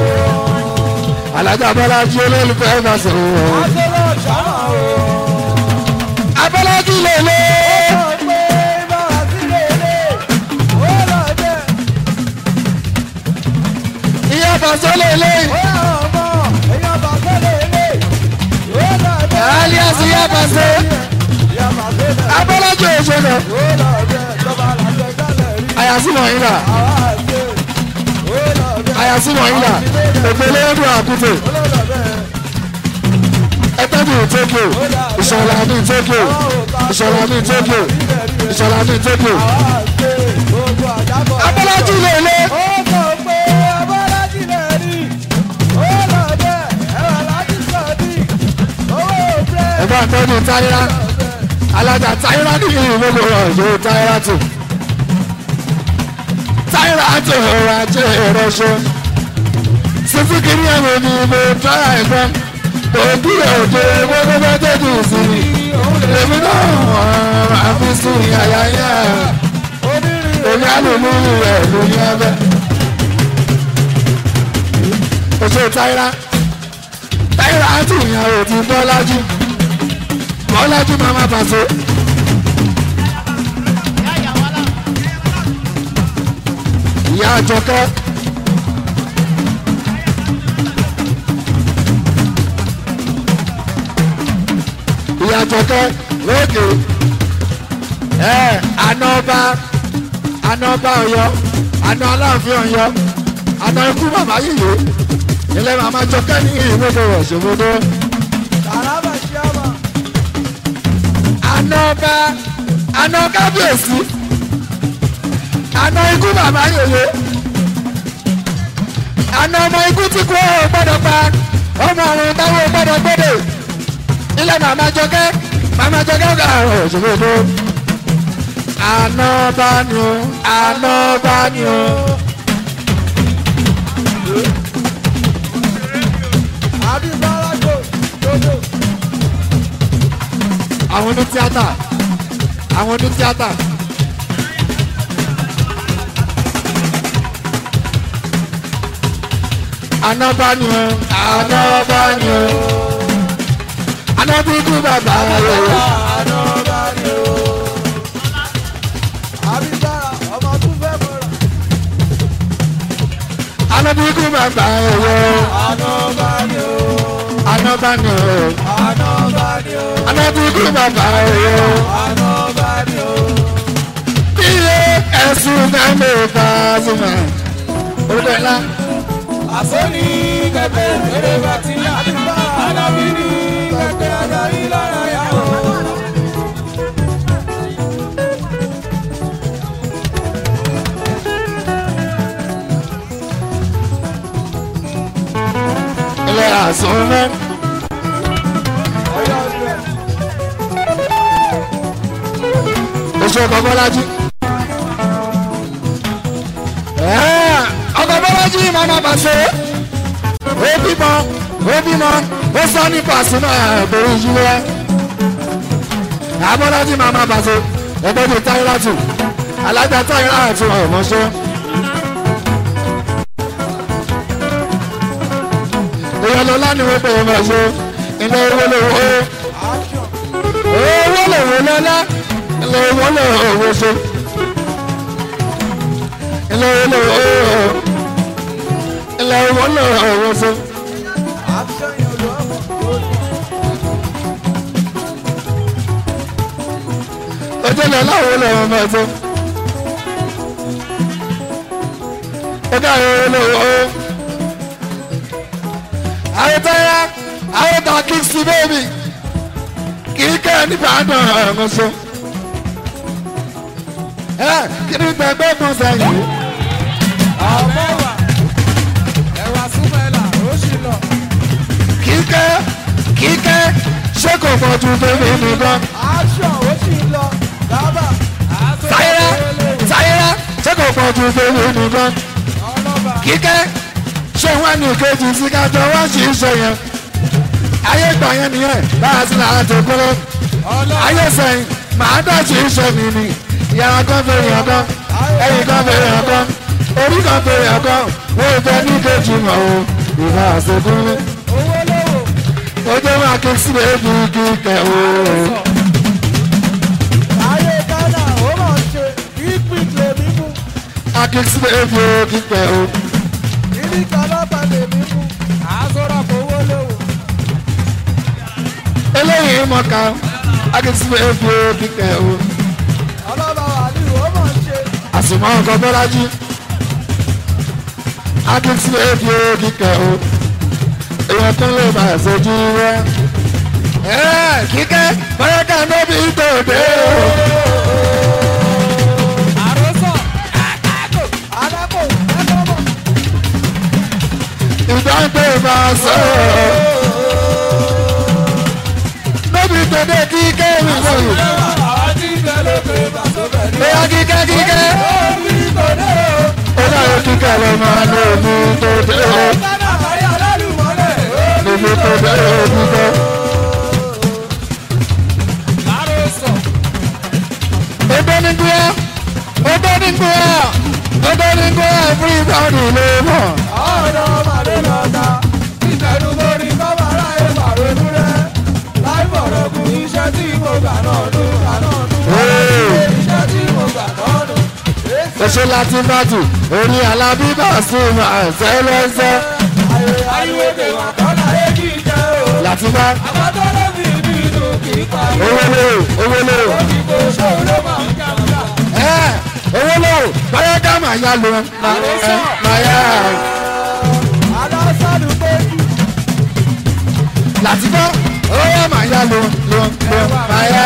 alájà bọ́lájí olólùfẹ́ bá sọ̀rọ̀ Àṣọlọ ṣáná o. abọ́lájí lèlè Ó pé báwa sí lélẹ̀. Ó lọ jẹ́. ìyá bàṣọ lèlè Ó yà ọmọ. Èèyàn bàtẹ́ lélẹ̀. Ó lọ jẹ́. alias ìyá bàṣọ Ìyá bàtẹ́ lẹ̀. abọ́lájí òṣèlú Ó lọ jẹ́. Ìjọba làjẹ́ jálẹ̀ rí. àyàsímọ̀ yín là Àwa àṣẹ. Ó lọ jẹ́. àyàsímọ̀ yín là òpèlè ẹ̀dùn àkútè Ó lọ bẹ́ẹ̀. ẹgbẹ́bí tókè ìṣọ̀lá ní tókè ìṣọ̀lá ní tókè ìṣọ̀lá ní tókè Àwa àṣẹ. Gbogbo àjábọ̀. abọ́lájí lèlè ó sọ pé abọ́lájì lè rí ó lọ bẹ́ẹ̀ ẹ̀rọ aláàjì sọ̀dí owó bẹ́ẹ̀ ẹ̀gbọ́n àtọ́jú táyírá alájà táyírá ní ìlú gbogbo ọ̀yọ́ táyírá tù táyírá tù ọ̀rọ̀ ajé ìrọ̀ṣọ́ sísú kìíní ẹ̀mí ni mo tọ́ra ẹ̀gbọ́n òbí òde gbogbo bá tẹ́jú sí i èmi náà wọ́n àfi sí àyà yẹn onírìn èmi àlùmí rẹ̀ ló ní ẹbẹ̀. oṣù táyírá táyírá tù ìyàwó ti bọ́lájú bọ́lájú máa má bàṣọ. ìyá àjọkẹ́ ìyá àjọkẹ́ lókè ẹ ànọ́ba ànọ́ba ọ̀yọ́ àná aláàfin ọ̀yọ́ àná ikú màmá yìí ilé màmá jọkẹ́ ní ìwéde rẹ̀ ṣòwòdó kàràbà ṣíàmà ànọ́ba àná kábíyèsí àná ikú màmá yìí àná ọmọ ikú tí kú ọ̀ gbọ́dọ̀ pa ọmọ àrùn táwọn gbọ́dọ̀ gbọ́dọ̀ ilé màmá jọkẹ́ màmá jọkẹ́ ọ̀gá rẹ̀ ṣòwòdó ànọ́ba ni o ànọ́ba ni o. àbí bárakò dodo àwọn oní tíátà àwọn oní tíátà. anabani o anabani o anabiku bàbá rẹ àná bá ní o àbí bára ọmọ tún fẹ́ mọ́ra anabiku bàbá rẹ àná bá ní o anabani o àná bá ní o anabiku bàbá rẹ àná bá ní o iye ẹsùn mẹ́lẹ̀ fàásùmá orúkọ ńlá àsọ́ni kẹ̀kẹ́ eré bàtìlá alábí ní kẹ̀kẹ́ adarí lára yà ó. ilé àsùnmẹ́ ọyọ́ ọdún oṣù ọkọ̀ bọ́lájú. ọkọ̀ bọ́lájú màmá bàṣẹ ó bímọ ó bímọ ó sọ ní pàṣínà ẹ̀bùrú yíwẹ́. abọ́lájú màmá bàṣẹ ẹgbẹ́ bíi táyírátù alájà táyírátù ọ̀mọ́ṣẹ́. èèyàn lọ́lá ni wọ́n pè é mọ̀ ṣe ilé owó lówó action owó lòwò lọ́lá ilé owó lòwò ṣe ilé owó lòwò ilé owó lòwò ṣe action yẹn ló ọmọ ojú ilẹ̀ láwo lòwò mọ̀ ṣe ó dá owó lòwò àyètáyà àyètá kìsì bẹ́ẹ̀bì kì í kẹ́ ẹ nípa àdán ọ̀hún ṣe ẹ kí ni gbẹgbẹ́ kan sẹ́yìn. ọmọ wa ẹwà súnmẹ́là ó sì lọ kíkẹ́ kíkẹ́ ṣé kò mọ̀ ju bèbè nìkan action ó sì lọ dábà táyírá táyírá ṣé kò mọ̀ ju bèbè nìkan ọlọ́ba kíkẹ́ ṣé wọ́n ní kejì sí kájọ wá sí iṣẹ́ yẹn ayé gbà yẹn nìyẹn bá a sì là á tó kúrò ọlọ́ba ayé sẹ́yìn màá dọ̀tí iṣẹ́ mi ni ìyàrá kan fèrè ọ̀kan ẹ̀yìn kan fèrè ọ̀kan orí kan fèrè ọ̀kan wọ́n fẹ́ ní kejì mọ̀ o ìbá àṣekúnlé owó lówó ó jẹ́ máa ké sílẹ̀ ébi kíkẹ́ o. ayé ghana ó mọ̀ ṣe ìpín lèmi mú aké sílẹ̀ ébi kíkẹ́ o. ìdí kan lọ́ba lèmi mú àásọ̀rọ̀ kò owó lówó eléyìí mọ̀ká aké sílẹ̀ ébi kíkẹ́ o. ọlọ́ba wàlíù ó mọ̀ ṣe àsùnmọ́ ọkọ̀ bọ́lájí aké sílẹ̀ ébi kíkẹ́ o. èèyàn tó lè máa ṣojú rẹ. ẹ kíkẹ́ bọ́yọ̀ká níbi tòde o. àròsọ àkàkò àdàpọ̀ ẹ̀kọ́ mọ̀ ìdáǹdè máa sọ̀rọ̀. níbi tòde kíkẹ́ mi lóyún. àwọn tí ń bẹ lókè bàtọ́bẹ̀ ní bóyá kíkẹ́ kíkẹ́. orí kòdé o ó dáyé kíkẹ́ lọ máa ní omi tó dé o. ghana àbáyé alálùmọ́lẹ̀ omi tó dé o kíkẹ́. àròsọ Odo ní gbéyà. Odo ní gbéyà. Odo ní gbéyà everybody ló mọ̀. ọ̀dọ̀ màdé lọ́ta ìtẹ̀nu borí kọ́mọ̀rá ìpàrọ̀nù rẹ̀ láì bọ̀rọ̀ kù iṣẹ́ tí mo gbà náà nù gbà náà nù iṣẹ́ tí mo gbà náà nù. Oṣù láti bàtù, orí alábíbà sí àṣẹ lọ́sẹ̀. àyíwèdè wà kọ́nà èjì jẹ́ o. Láti bá àbátọ́ ló fi ìlú ìlú kì í pa owó lò owó lò. ìbò ṣòro ló máa ń jàmbá. Ẹ owó lò báyọ̀ ká màá yá lọ. Màá yá. alásàdù péjú Láti bá owó màá yá lọ lọ lọ màá yá.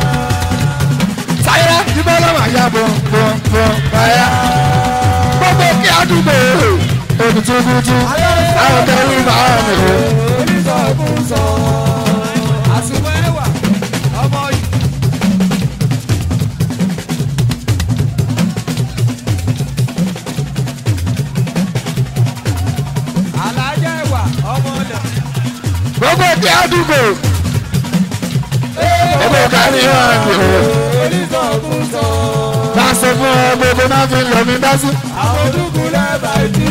Sáyẹ́ ìbọn lọ́ màá yá bọ̀ bọ̀ bọ̀ màá yá. Gbogbo kí àdúgbò òkùtùkùtù àwọn kẹrù máa ń lò. onísọ̀kúsọ àsùnwọ̀n ẹ̀wà ọmọ yìí. alájà ẹ̀wà ọmọ ọ̀dà. gbogbo kí àdúgbò gbogbo kárí máa ń lò. onísọ̀kúsọ bá a sọ fún ọ gbogbo náà fi lọ mí dá sí. àwọn ojúkú lẹ́bàá ìdí.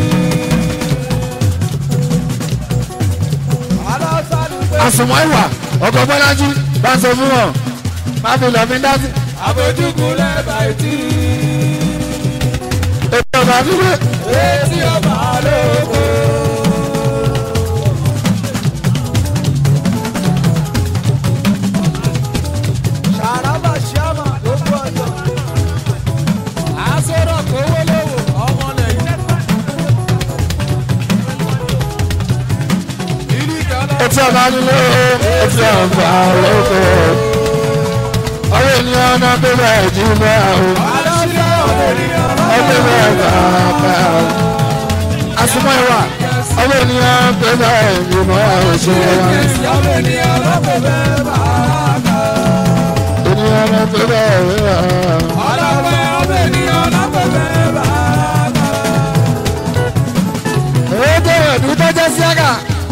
alásàdù péjú àsùnwọ̀n ìwà ọkọ̀ bọ́lájú bá a sọ fún ọ má fi lọ mí dá sí. àwọn ojúkú lẹ́bàá ìdí. ètò ọba fífẹ́ etí ọba lóko. Ṣàràbà ṣíàmà ló gbọ́ ọjọ́. Àsọ̀rọ̀ kówó lówó ọmọ lẹ́yìn. Ìdíkà lọ. ètò ọba nílé ètò ọba lóko. ọ̀rọ̀ ènìyàn náà tó bẹ̀rẹ̀ jù bẹ́ẹ̀ o. Aláṣẹ ọ̀rẹ́rìyàn ọdún bẹ́ẹ̀ bàbá o. àsùnwọ̀n ìwà ọ̀rọ̀ ènìyàn tó bẹ̀rẹ̀ jù bẹ́ẹ̀ o. ṣe wá. Ìyàwó ènìyàn lọ́pọ̀ bẹ́ẹ̀ bá a kà. ènìyàn náà tó bẹ̀rẹ̀ wíwá. Ọlọ́pẹ́ ọmọ ènìyàn lọ́pọ̀ bẹ́ẹ̀ bá a kà. owó tó ẹ̀dùn tó jẹ́ síága.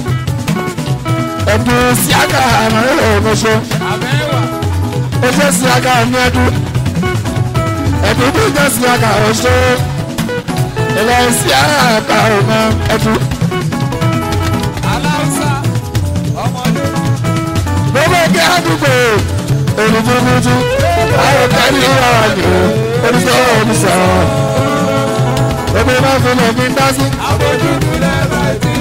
ẹ̀dùn síága àmọ́ ẹ̀rọ ọ̀mọ̀ṣọ́. Àbẹ́wà. ó jẹ́ síága ní ẹ̀dùn. ẹ̀dùn tó jẹ́ síága ọ̀ṣọ́. ilẹ̀ síága ọmọ ẹ̀dùn. aláùsá ọmọdé gbogbo ẹgbẹ́ àdúgbò olùdókòtò àwọn kárí ìwàlẹ̀ oníṣẹ́ oníṣẹ́ gbogbo máa fi lè fi dá sí. àbójútó lẹ́bàtì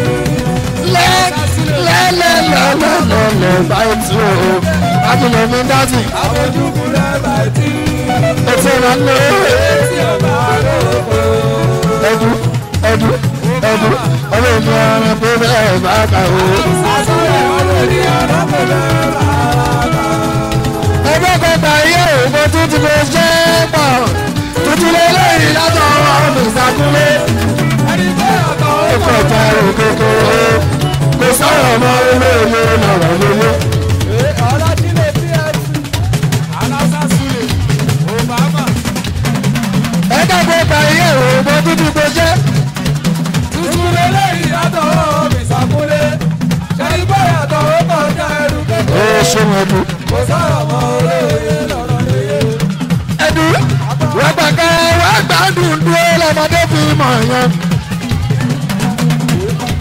lẹ́lẹ́lẹ́lẹ́lẹ́lẹ́ báyìí tí o máa fi lè fi dá sí. àbójútó lẹ́bàtì ètò ìrànlọ́ tí ọba lóko ẹ̀dú ẹ̀dú ẹ̀dú ọmọ ènìyàn rẹ̀ pé bẹ́ẹ̀ bá kà ó. sásọ̀rọ̀ ọmọ ènìyàn lọ́pọ̀ bẹ́ẹ̀ bá ẹgbẹ́ kọta iye òògùn tuntun ló ṣe é pọ̀ tuntun lélẹ́yìn látọ̀ ọmọ ìsàkúnlé. ẹni tó yàtọ̀ ó ó kọjá òkòkò kò sọ̀rọ̀ ọmọ olóòlò lọ́rọ̀ lóyún. pé ọlájílé pfc aláùsá sulè obama ẹgbẹ́ kọta iye òògùn tuntun ló ṣe. tuntun lélẹ́yìn yàtọ̀ ọmọ ìsàkúnlé ṣẹ́ni bá yàtọ̀ ó kọjá ẹrù ó kékeré ṣeun ẹdú. kò sọ̀rọ̀ mọ́ olóye lọ́rọ̀ lóye. ẹdú wọ́n gbàgbọ́ wọ́n gbàdùn dúró lọ́mọdé fi mọ̀ yẹn.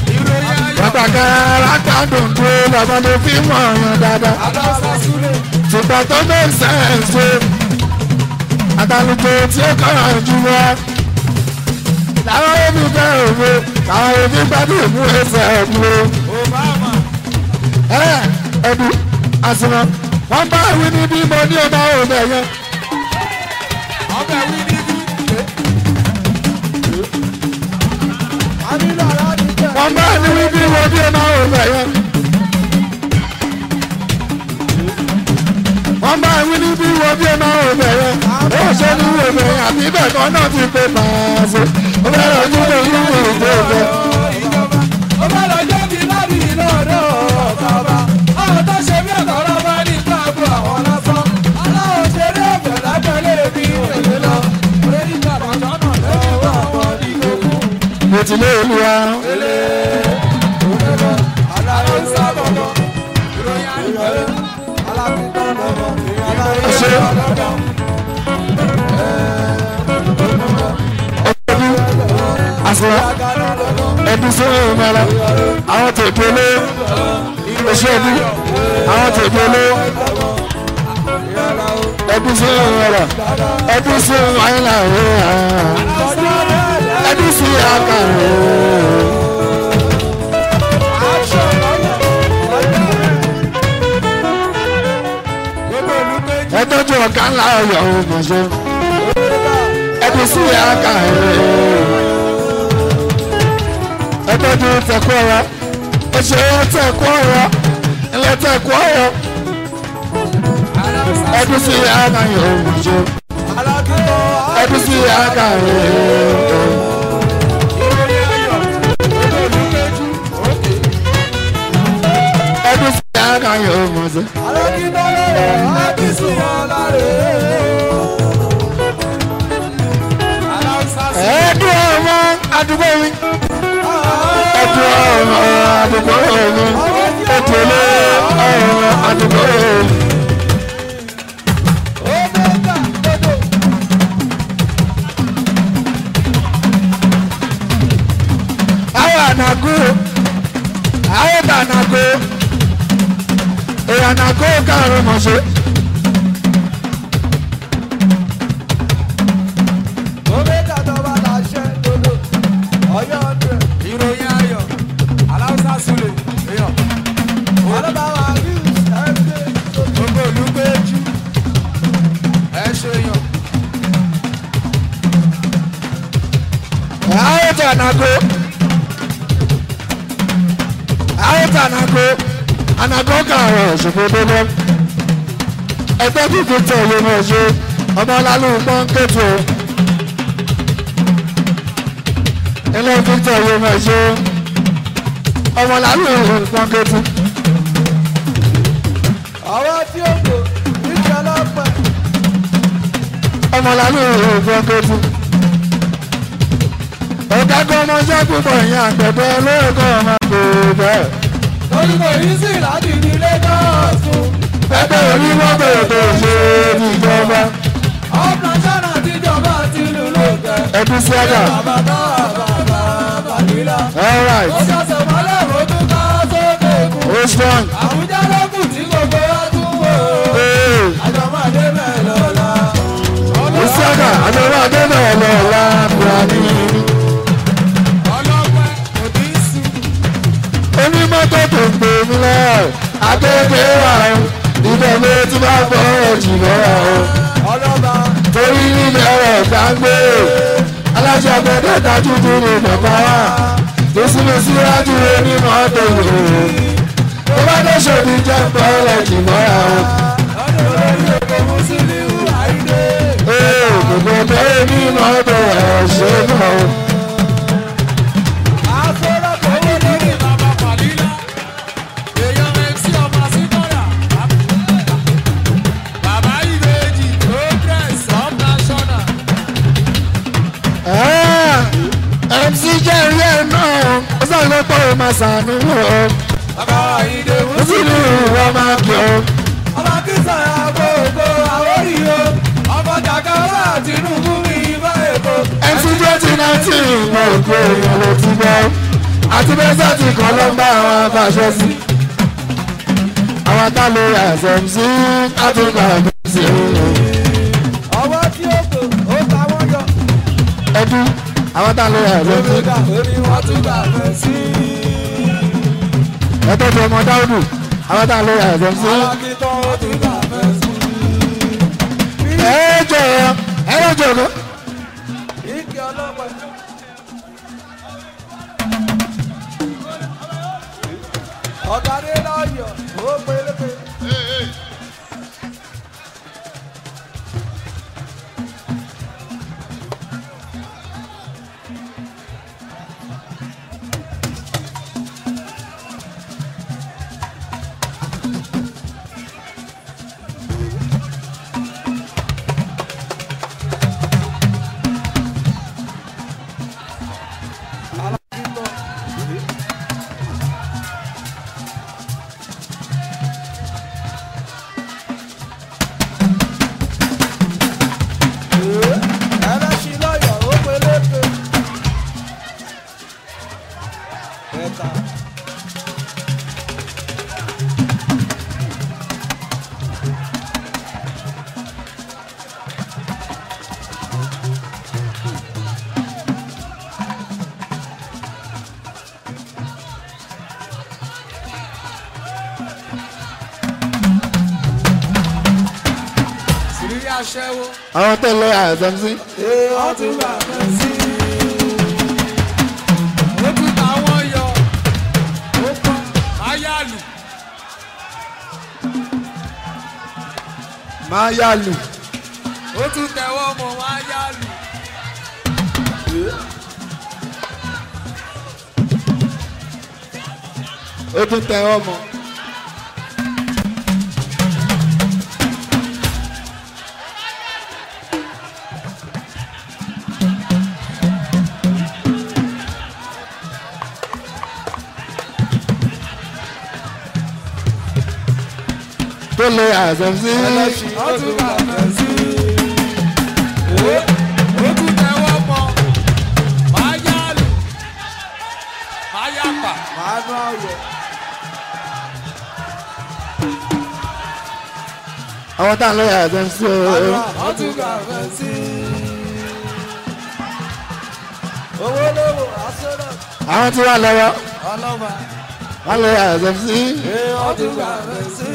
àkàrà gbádùn tó lọ́mọdé fi mọ̀ ọ̀yàn dáadáa. aláwùsá súlẹ̀. ṣùgbọ́n tó make sense o àtàlùkò tí ó kọ́ra jù lọ. làwọn ebi fẹ́ òwe làwọn ebi gbádùn mú ẹsẹ̀ ẹ̀dùn o. obama. ẹ ẹ̀dùn àsìmọ́ wọ́n bá wí ní bí mo ní ọmọ òun ẹ̀yẹn. ọbẹ̀ wí ní bí. ànílò aláàdì jẹ́. wọ́n bá ní wí bí mo ní ọmọ òun ẹ̀yẹn. wọ́n bá wí ní bí mo ní ọmọ òun ẹ̀yẹn. ó ṣe ní wo ẹ̀yẹn àti bẹ́ẹ̀ kan náà ti pé pàṣẹ. ó bẹ̀rẹ̀ ojú tó ń lù ú tó fẹ́. ìjọba ó bá lọ jẹ́ bí láti lọ́dọ̀ ọ̀kọ̀ọ̀bá àwọn tó ṣe bí ọ̀tọ̀rọ̀ bá ní káàbù àwọn lásán aláwọ̀ ṣeré ọ̀fẹ́ lágbẹ̀lẹ̀ bí èlé lọ lórí kàbàtà náà lọ́wọ́ àwọn ìgbòkú mo ti lé olúwa. èlé òṣèlú aláwọ̀ sábọ̀bọ̀ ìròyìn àìbẹ̀rẹ̀ alábìtàn lọ́wọ́ ìrìn Ṣé- aláwọ̀ lọ́wọ́ ọdún àṣírà àgànà lọ́wọ́ ẹbí sọ́wọ́ ìmọ̀ra àwọn tó délé oṣù ẹbí àwọn tó délé ẹbí sọ́wọ́ ìmọ̀ra ẹbí sọ́wọ́ àyìnlá rẹ̀ ẹbí sí àkàrà action lọ́wọ́ gbogbo olùgbèjì. ẹtọ́jú ọ̀gá ńlá ọ̀yọ́ ọ̀gbọ̀nsẹ̀ ẹbí sí àkàrà ẹtọ́jú tẹ̀kọ́ ọ̀rọ̀ oṣù tẹ̀kọ́ ọ̀rọ̀ ilẹ̀ tẹ̀kọ́ ọ̀rọ̀ ẹbí sí àkàrà ọ̀gbọ̀nsẹ̀. ẹbí sí àkàrà ẹbí sí àkàrà ọ̀gbọ̀nsẹ̀. ẹ̀ẹ́dùn ọmọ àdúgbò mi ẹ̀dùn ọmọ àdúgbò mi ètòlé ọmọ àdúgbò mi. àwọn ànàgó àwọn tànàgó èèyàn ànàgó kàrún mọ̀ṣẹ́. Ìròyìn ayọ̀, aláwùsá Sule, èèyàn. Gbogbo olùgbèjì, ẹ ṣe yàn. àwọn tànàgó àwọn tànàgó ànàgó kàrún ọ̀ṣùgbọ́n débọ́ ẹgbẹ́ fífi tẹ̀lé mọ̀ṣẹ́ ọmọ lálùú pọ́ńkẹ́tù ilé fífi yé mọ̀ṣẹ́ ọmọ lálùú pọ́ńkẹ́tù Àwọn tí ó kò níṣẹ́ ọlọ́pàá. ọmọ lálùú pọ́ńkẹ́tù ọ̀gá kan ọmọ ṣẹ́kù bọ̀ yẹn àgbẹ̀dẹ lóògùn ọmọ kò bẹ́ẹ̀. Orúkọ yìí sì láti ní Lagos. ẹgbẹ́ onímọ̀tò tó ṣe níjọba Ọ̀pọ̀lọpọ̀ àtijọba ti lù lóògùn. ẹbí sí àgà Bàbá bàbá bàbá nílá. alright Ó ṣàṣẹ mọ́lẹ̀ ó tún ká sókè kù. ó strong Àwùjọ lókù tí gbogbo wa tún wò. ee Àjọmọ̀dé bẹ́ẹ̀ lọ́la. ó sí àgà àjọba àdébẹ̀ ọlọ́ọ̀la buhari Ọlọ́pẹ́ kò ní í sùn. onímọ̀tò tó ń pè mí lọ akéèké wà ó ìdẹ̀mí tí bá fọ́ ẹ̀jì lọ́wọ́ ó Ọlọ́ba torí nílẹ̀ ọ̀rọ̀ gbàgbé aláṣẹ ọgbẹ́dẹ́ dájú tó ní bàbá wa tó súnmọ́ síwájú onímọ̀tò yòó tó bá dé ṣòdì jẹ́ pọ́ọ́lẹ̀ jì mọ́ra ó. ọdún olórí èkó Musiliu Àyìndé. Ee, gbogbo ọbẹ̀ ní mọ́tò ẹ̀ṣẹ̀ náà. Afọlọ́pọ̀ owó lórí bàbá Fàlílà. Èèyàn MC ọmọ Síkọ́yà. Bàbá Ìbejì Progress of National. MC jẹ́rìí ẹ̀ náà, ó sọ̀rọ̀ ló pọ̀ máa sànú ọ̀. Bàbá Àyìndé Ó sì ní ìwọ máa kí ọ. ọmọ kìsà àgbòògbò àwórí o. Ọmọ Jàkàrà Tinubu mi bá èkó. MC twenty nineteen mọ̀ òkú èèyàn ló ti gbọ́. àti bẹ́sẹ̀tì kan ló ń bá àwọn afáṣọ sí. àwọn tá ló yà ẹ̀sẹ̀ sí àtúntà sí ọwọ́ tí ó kò ó ta wọ́n yọ. ẹdú àwọn tá ló yà ẹ̀sẹ̀ sí. Olùdá orí wọn tún gbà fẹ́ sí. ẹtọ́ ti ọmọ dáúdù àwọn tá ló yà ẹ̀sẹ̀ sí. Alákìtàn ó tún gbà fẹ́ sí. ẹ jọ ẹ lọ jọ kó. Ike ọlọ́pàá. Ọ̀gádé lọ́yọ̀ ó pélépe. Ẹlẹ́sìn lọ́yọ̀ ó pélépe. Ẹ̀ta. Sìrírí aṣẹ́wó. àwọn tó lọ yà ẹ̀sẹ̀ sí. Ee, wọ́n tún gbà fẹ́ sí. Ó tún táwọn yọ. Ó pọ́n máyàlù. máa yà lù. Ó tún tẹ̀wọ́ mọ́ máyàlù. ó tún tẹ ọmọ. tó lè àṣẹ sí. Ó tún gbà fẹ́ sí. Ó tún tẹ̀wọ́ mọ́ máyàlù. Máyàpà. Màánú ọ̀yọ́. àwọn tá à ń lọ yà àṣẹ sí o. Ó tún gbà fẹ́ sí. Owó lówó aṣọ́nà àwọn tí wà lọ́wọ́ ọlọ́mà. wọ́n lọ yà àṣẹ sí. Ee, ó tún gbà fẹ́ sí.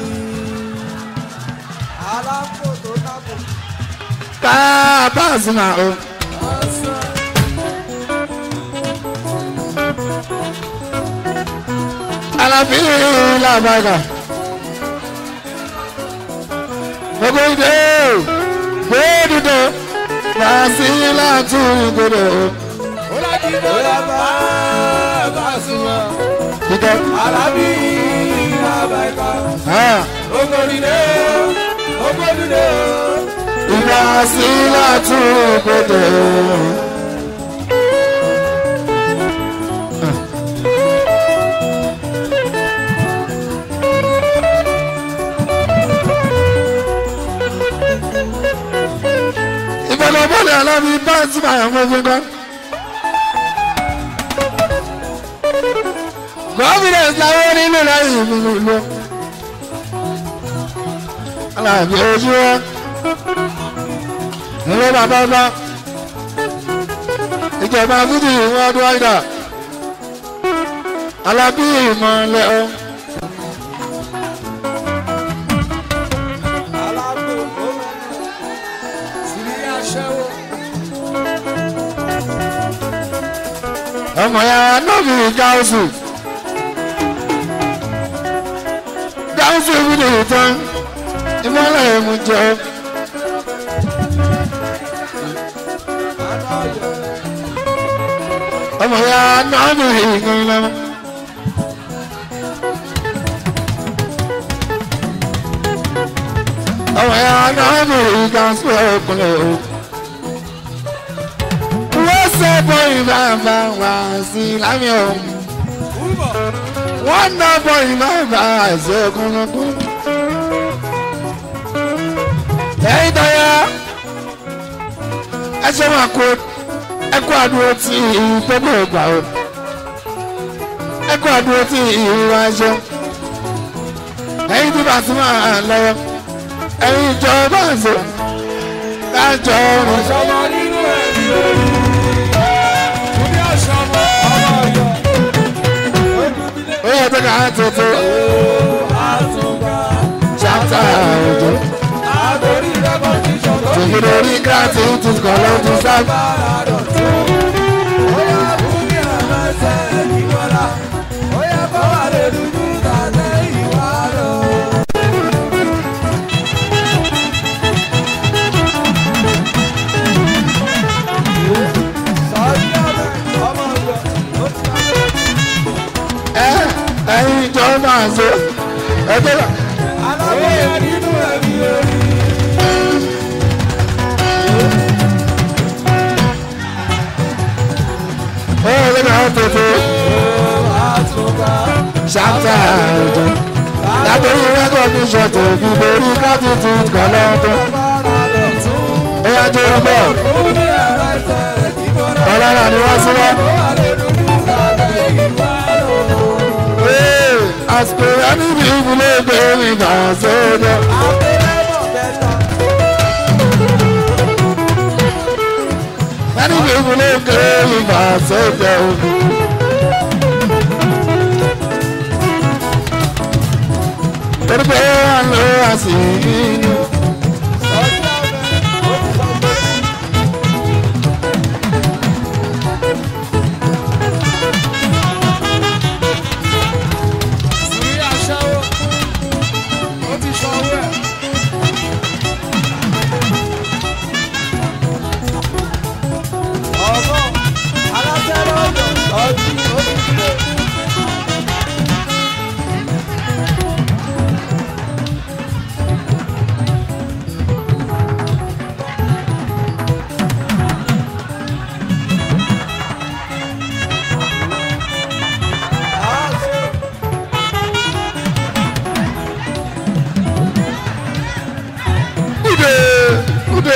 Alápò tó dábò. ká báàsì náà o. Ọ̀sán. alábí làbàgà. gbogbo ìdè gbódùdò bàásì látún ìgbòdò. Ó láti bóyá bá bá súnmọ́. ìdè Alábí bàbá ìka. hàn Ogbodide ogbodide. ìbàásì látún ìgbòdò. ìfọ̀nàbọ̀lẹ̀ alábí báńsì máa ń fún gan. confidence làwọn nínú láyé ìlú lọ. alábí ojú wa ilé bàbá bá ìjọba fúdì ìwọ̀n ọdún ọ̀dà alábí ìmọ̀lẹ́ ọ. Alápò ó mẹ́rin. Sírí aṣẹ́wó. ọmọ ya nọ́ọ̀bì gáúsù gáúsù fúdì ìtàn ìmọ̀lẹ́ ìmú jọ. Màánú ọ̀yọ́. ọmọ ya nọ́ọ̀bì ìgbìn lọ́wọ́. ọmọ ya nọ́ọ̀bì gáúsù ọkùnrin o. wọ́n sẹ́bọ̀ ìbáfà wá sí lámì ọ̀hún. Úbọ̀. wọ́n náà bọ̀ ìbáfà àṣẹ ọkùnrin. ẹ̀yin tọ́yà ẹ ṣe máa kó ẹ kó àdúró tí ìgbẹ́gbẹ́ ìgbà o. ẹkọ àdúró tí ìhùwà ṣe ẹyin tí bá ti máa lọ́wọ́ ẹyin ìjọba ṣe lájọ ọrùn ọ̀ṣọ́mọ nínú ẹ̀mí orí. Túndé ọ̀ṣọ́mọ ọmọ ọ̀yọ́. Ojúbílẹ̀ ó yẹ tó ká tuntun àtúgbà. ṣáta òjò Àgórí rẹ́kọ̀díṣọ̀ tó ní tòkìdó orí káàtì tó kọ̀ lọ́dún sábà. bára dọ̀tún. Bóyá Bùnmi àmọ́sẹ̀ ìwọ́lá. Bóyá bọ́wà lè dúdú tàtẹ́ ìwà lọ. Sọ́jí ọ̀bẹ ọmọ ọ̀yọ́ ó ti wá. ẹ ẹyin ìjọba ṣe ẹgbẹ́ náà. Alábòye nínú ẹ̀mí orí. ó yẹ tó ká tuntun Àtúgbà. ṣáta òjò látòrí rẹ́kọ̀dì ṣọ̀tò ìdìbò orí káàtì tó kọ̀ lọ́dún. Bára dọ̀tún. ó yà tó ń bọ̀ Bùnmi àmọ́sẹ̀ ìwọ́lá. ọlọ́run ni wọ́n sílẹ̀. Bọ́wà lè dúdú tàtẹ́ ìwà lọ. àsìkò ẹni bí ìbúlé gbé mi bà sódò. ẹni bí ìbúlé gbé mi bà sódò. torí pé à ń lo àsìkò. Ude ude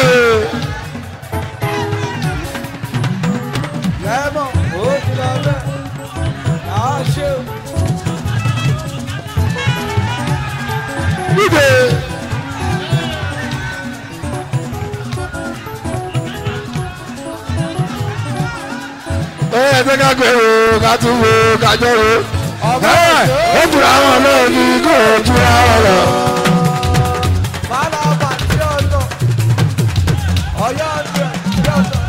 ude. Ẹ ẹ jẹ́ ká gbé o, ká tún wo, ká jọ wo. Ẹ ó jùlọ àwọn náà ní kó o jùlọ àwọn lọ. Ọ̀yọ́ ọ̀dọ́ ọ̀dọ́.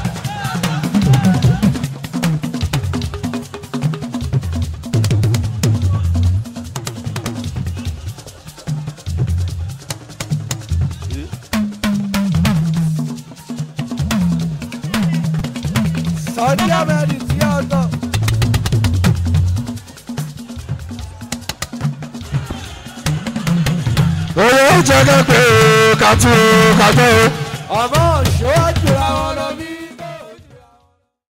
Sọ̀dí àmẹ́rì sí ọ̀dọ́. Owó jẹ́ ká gbé o, ká tún wo, ká jọ wo. Ọmọ òṣòwò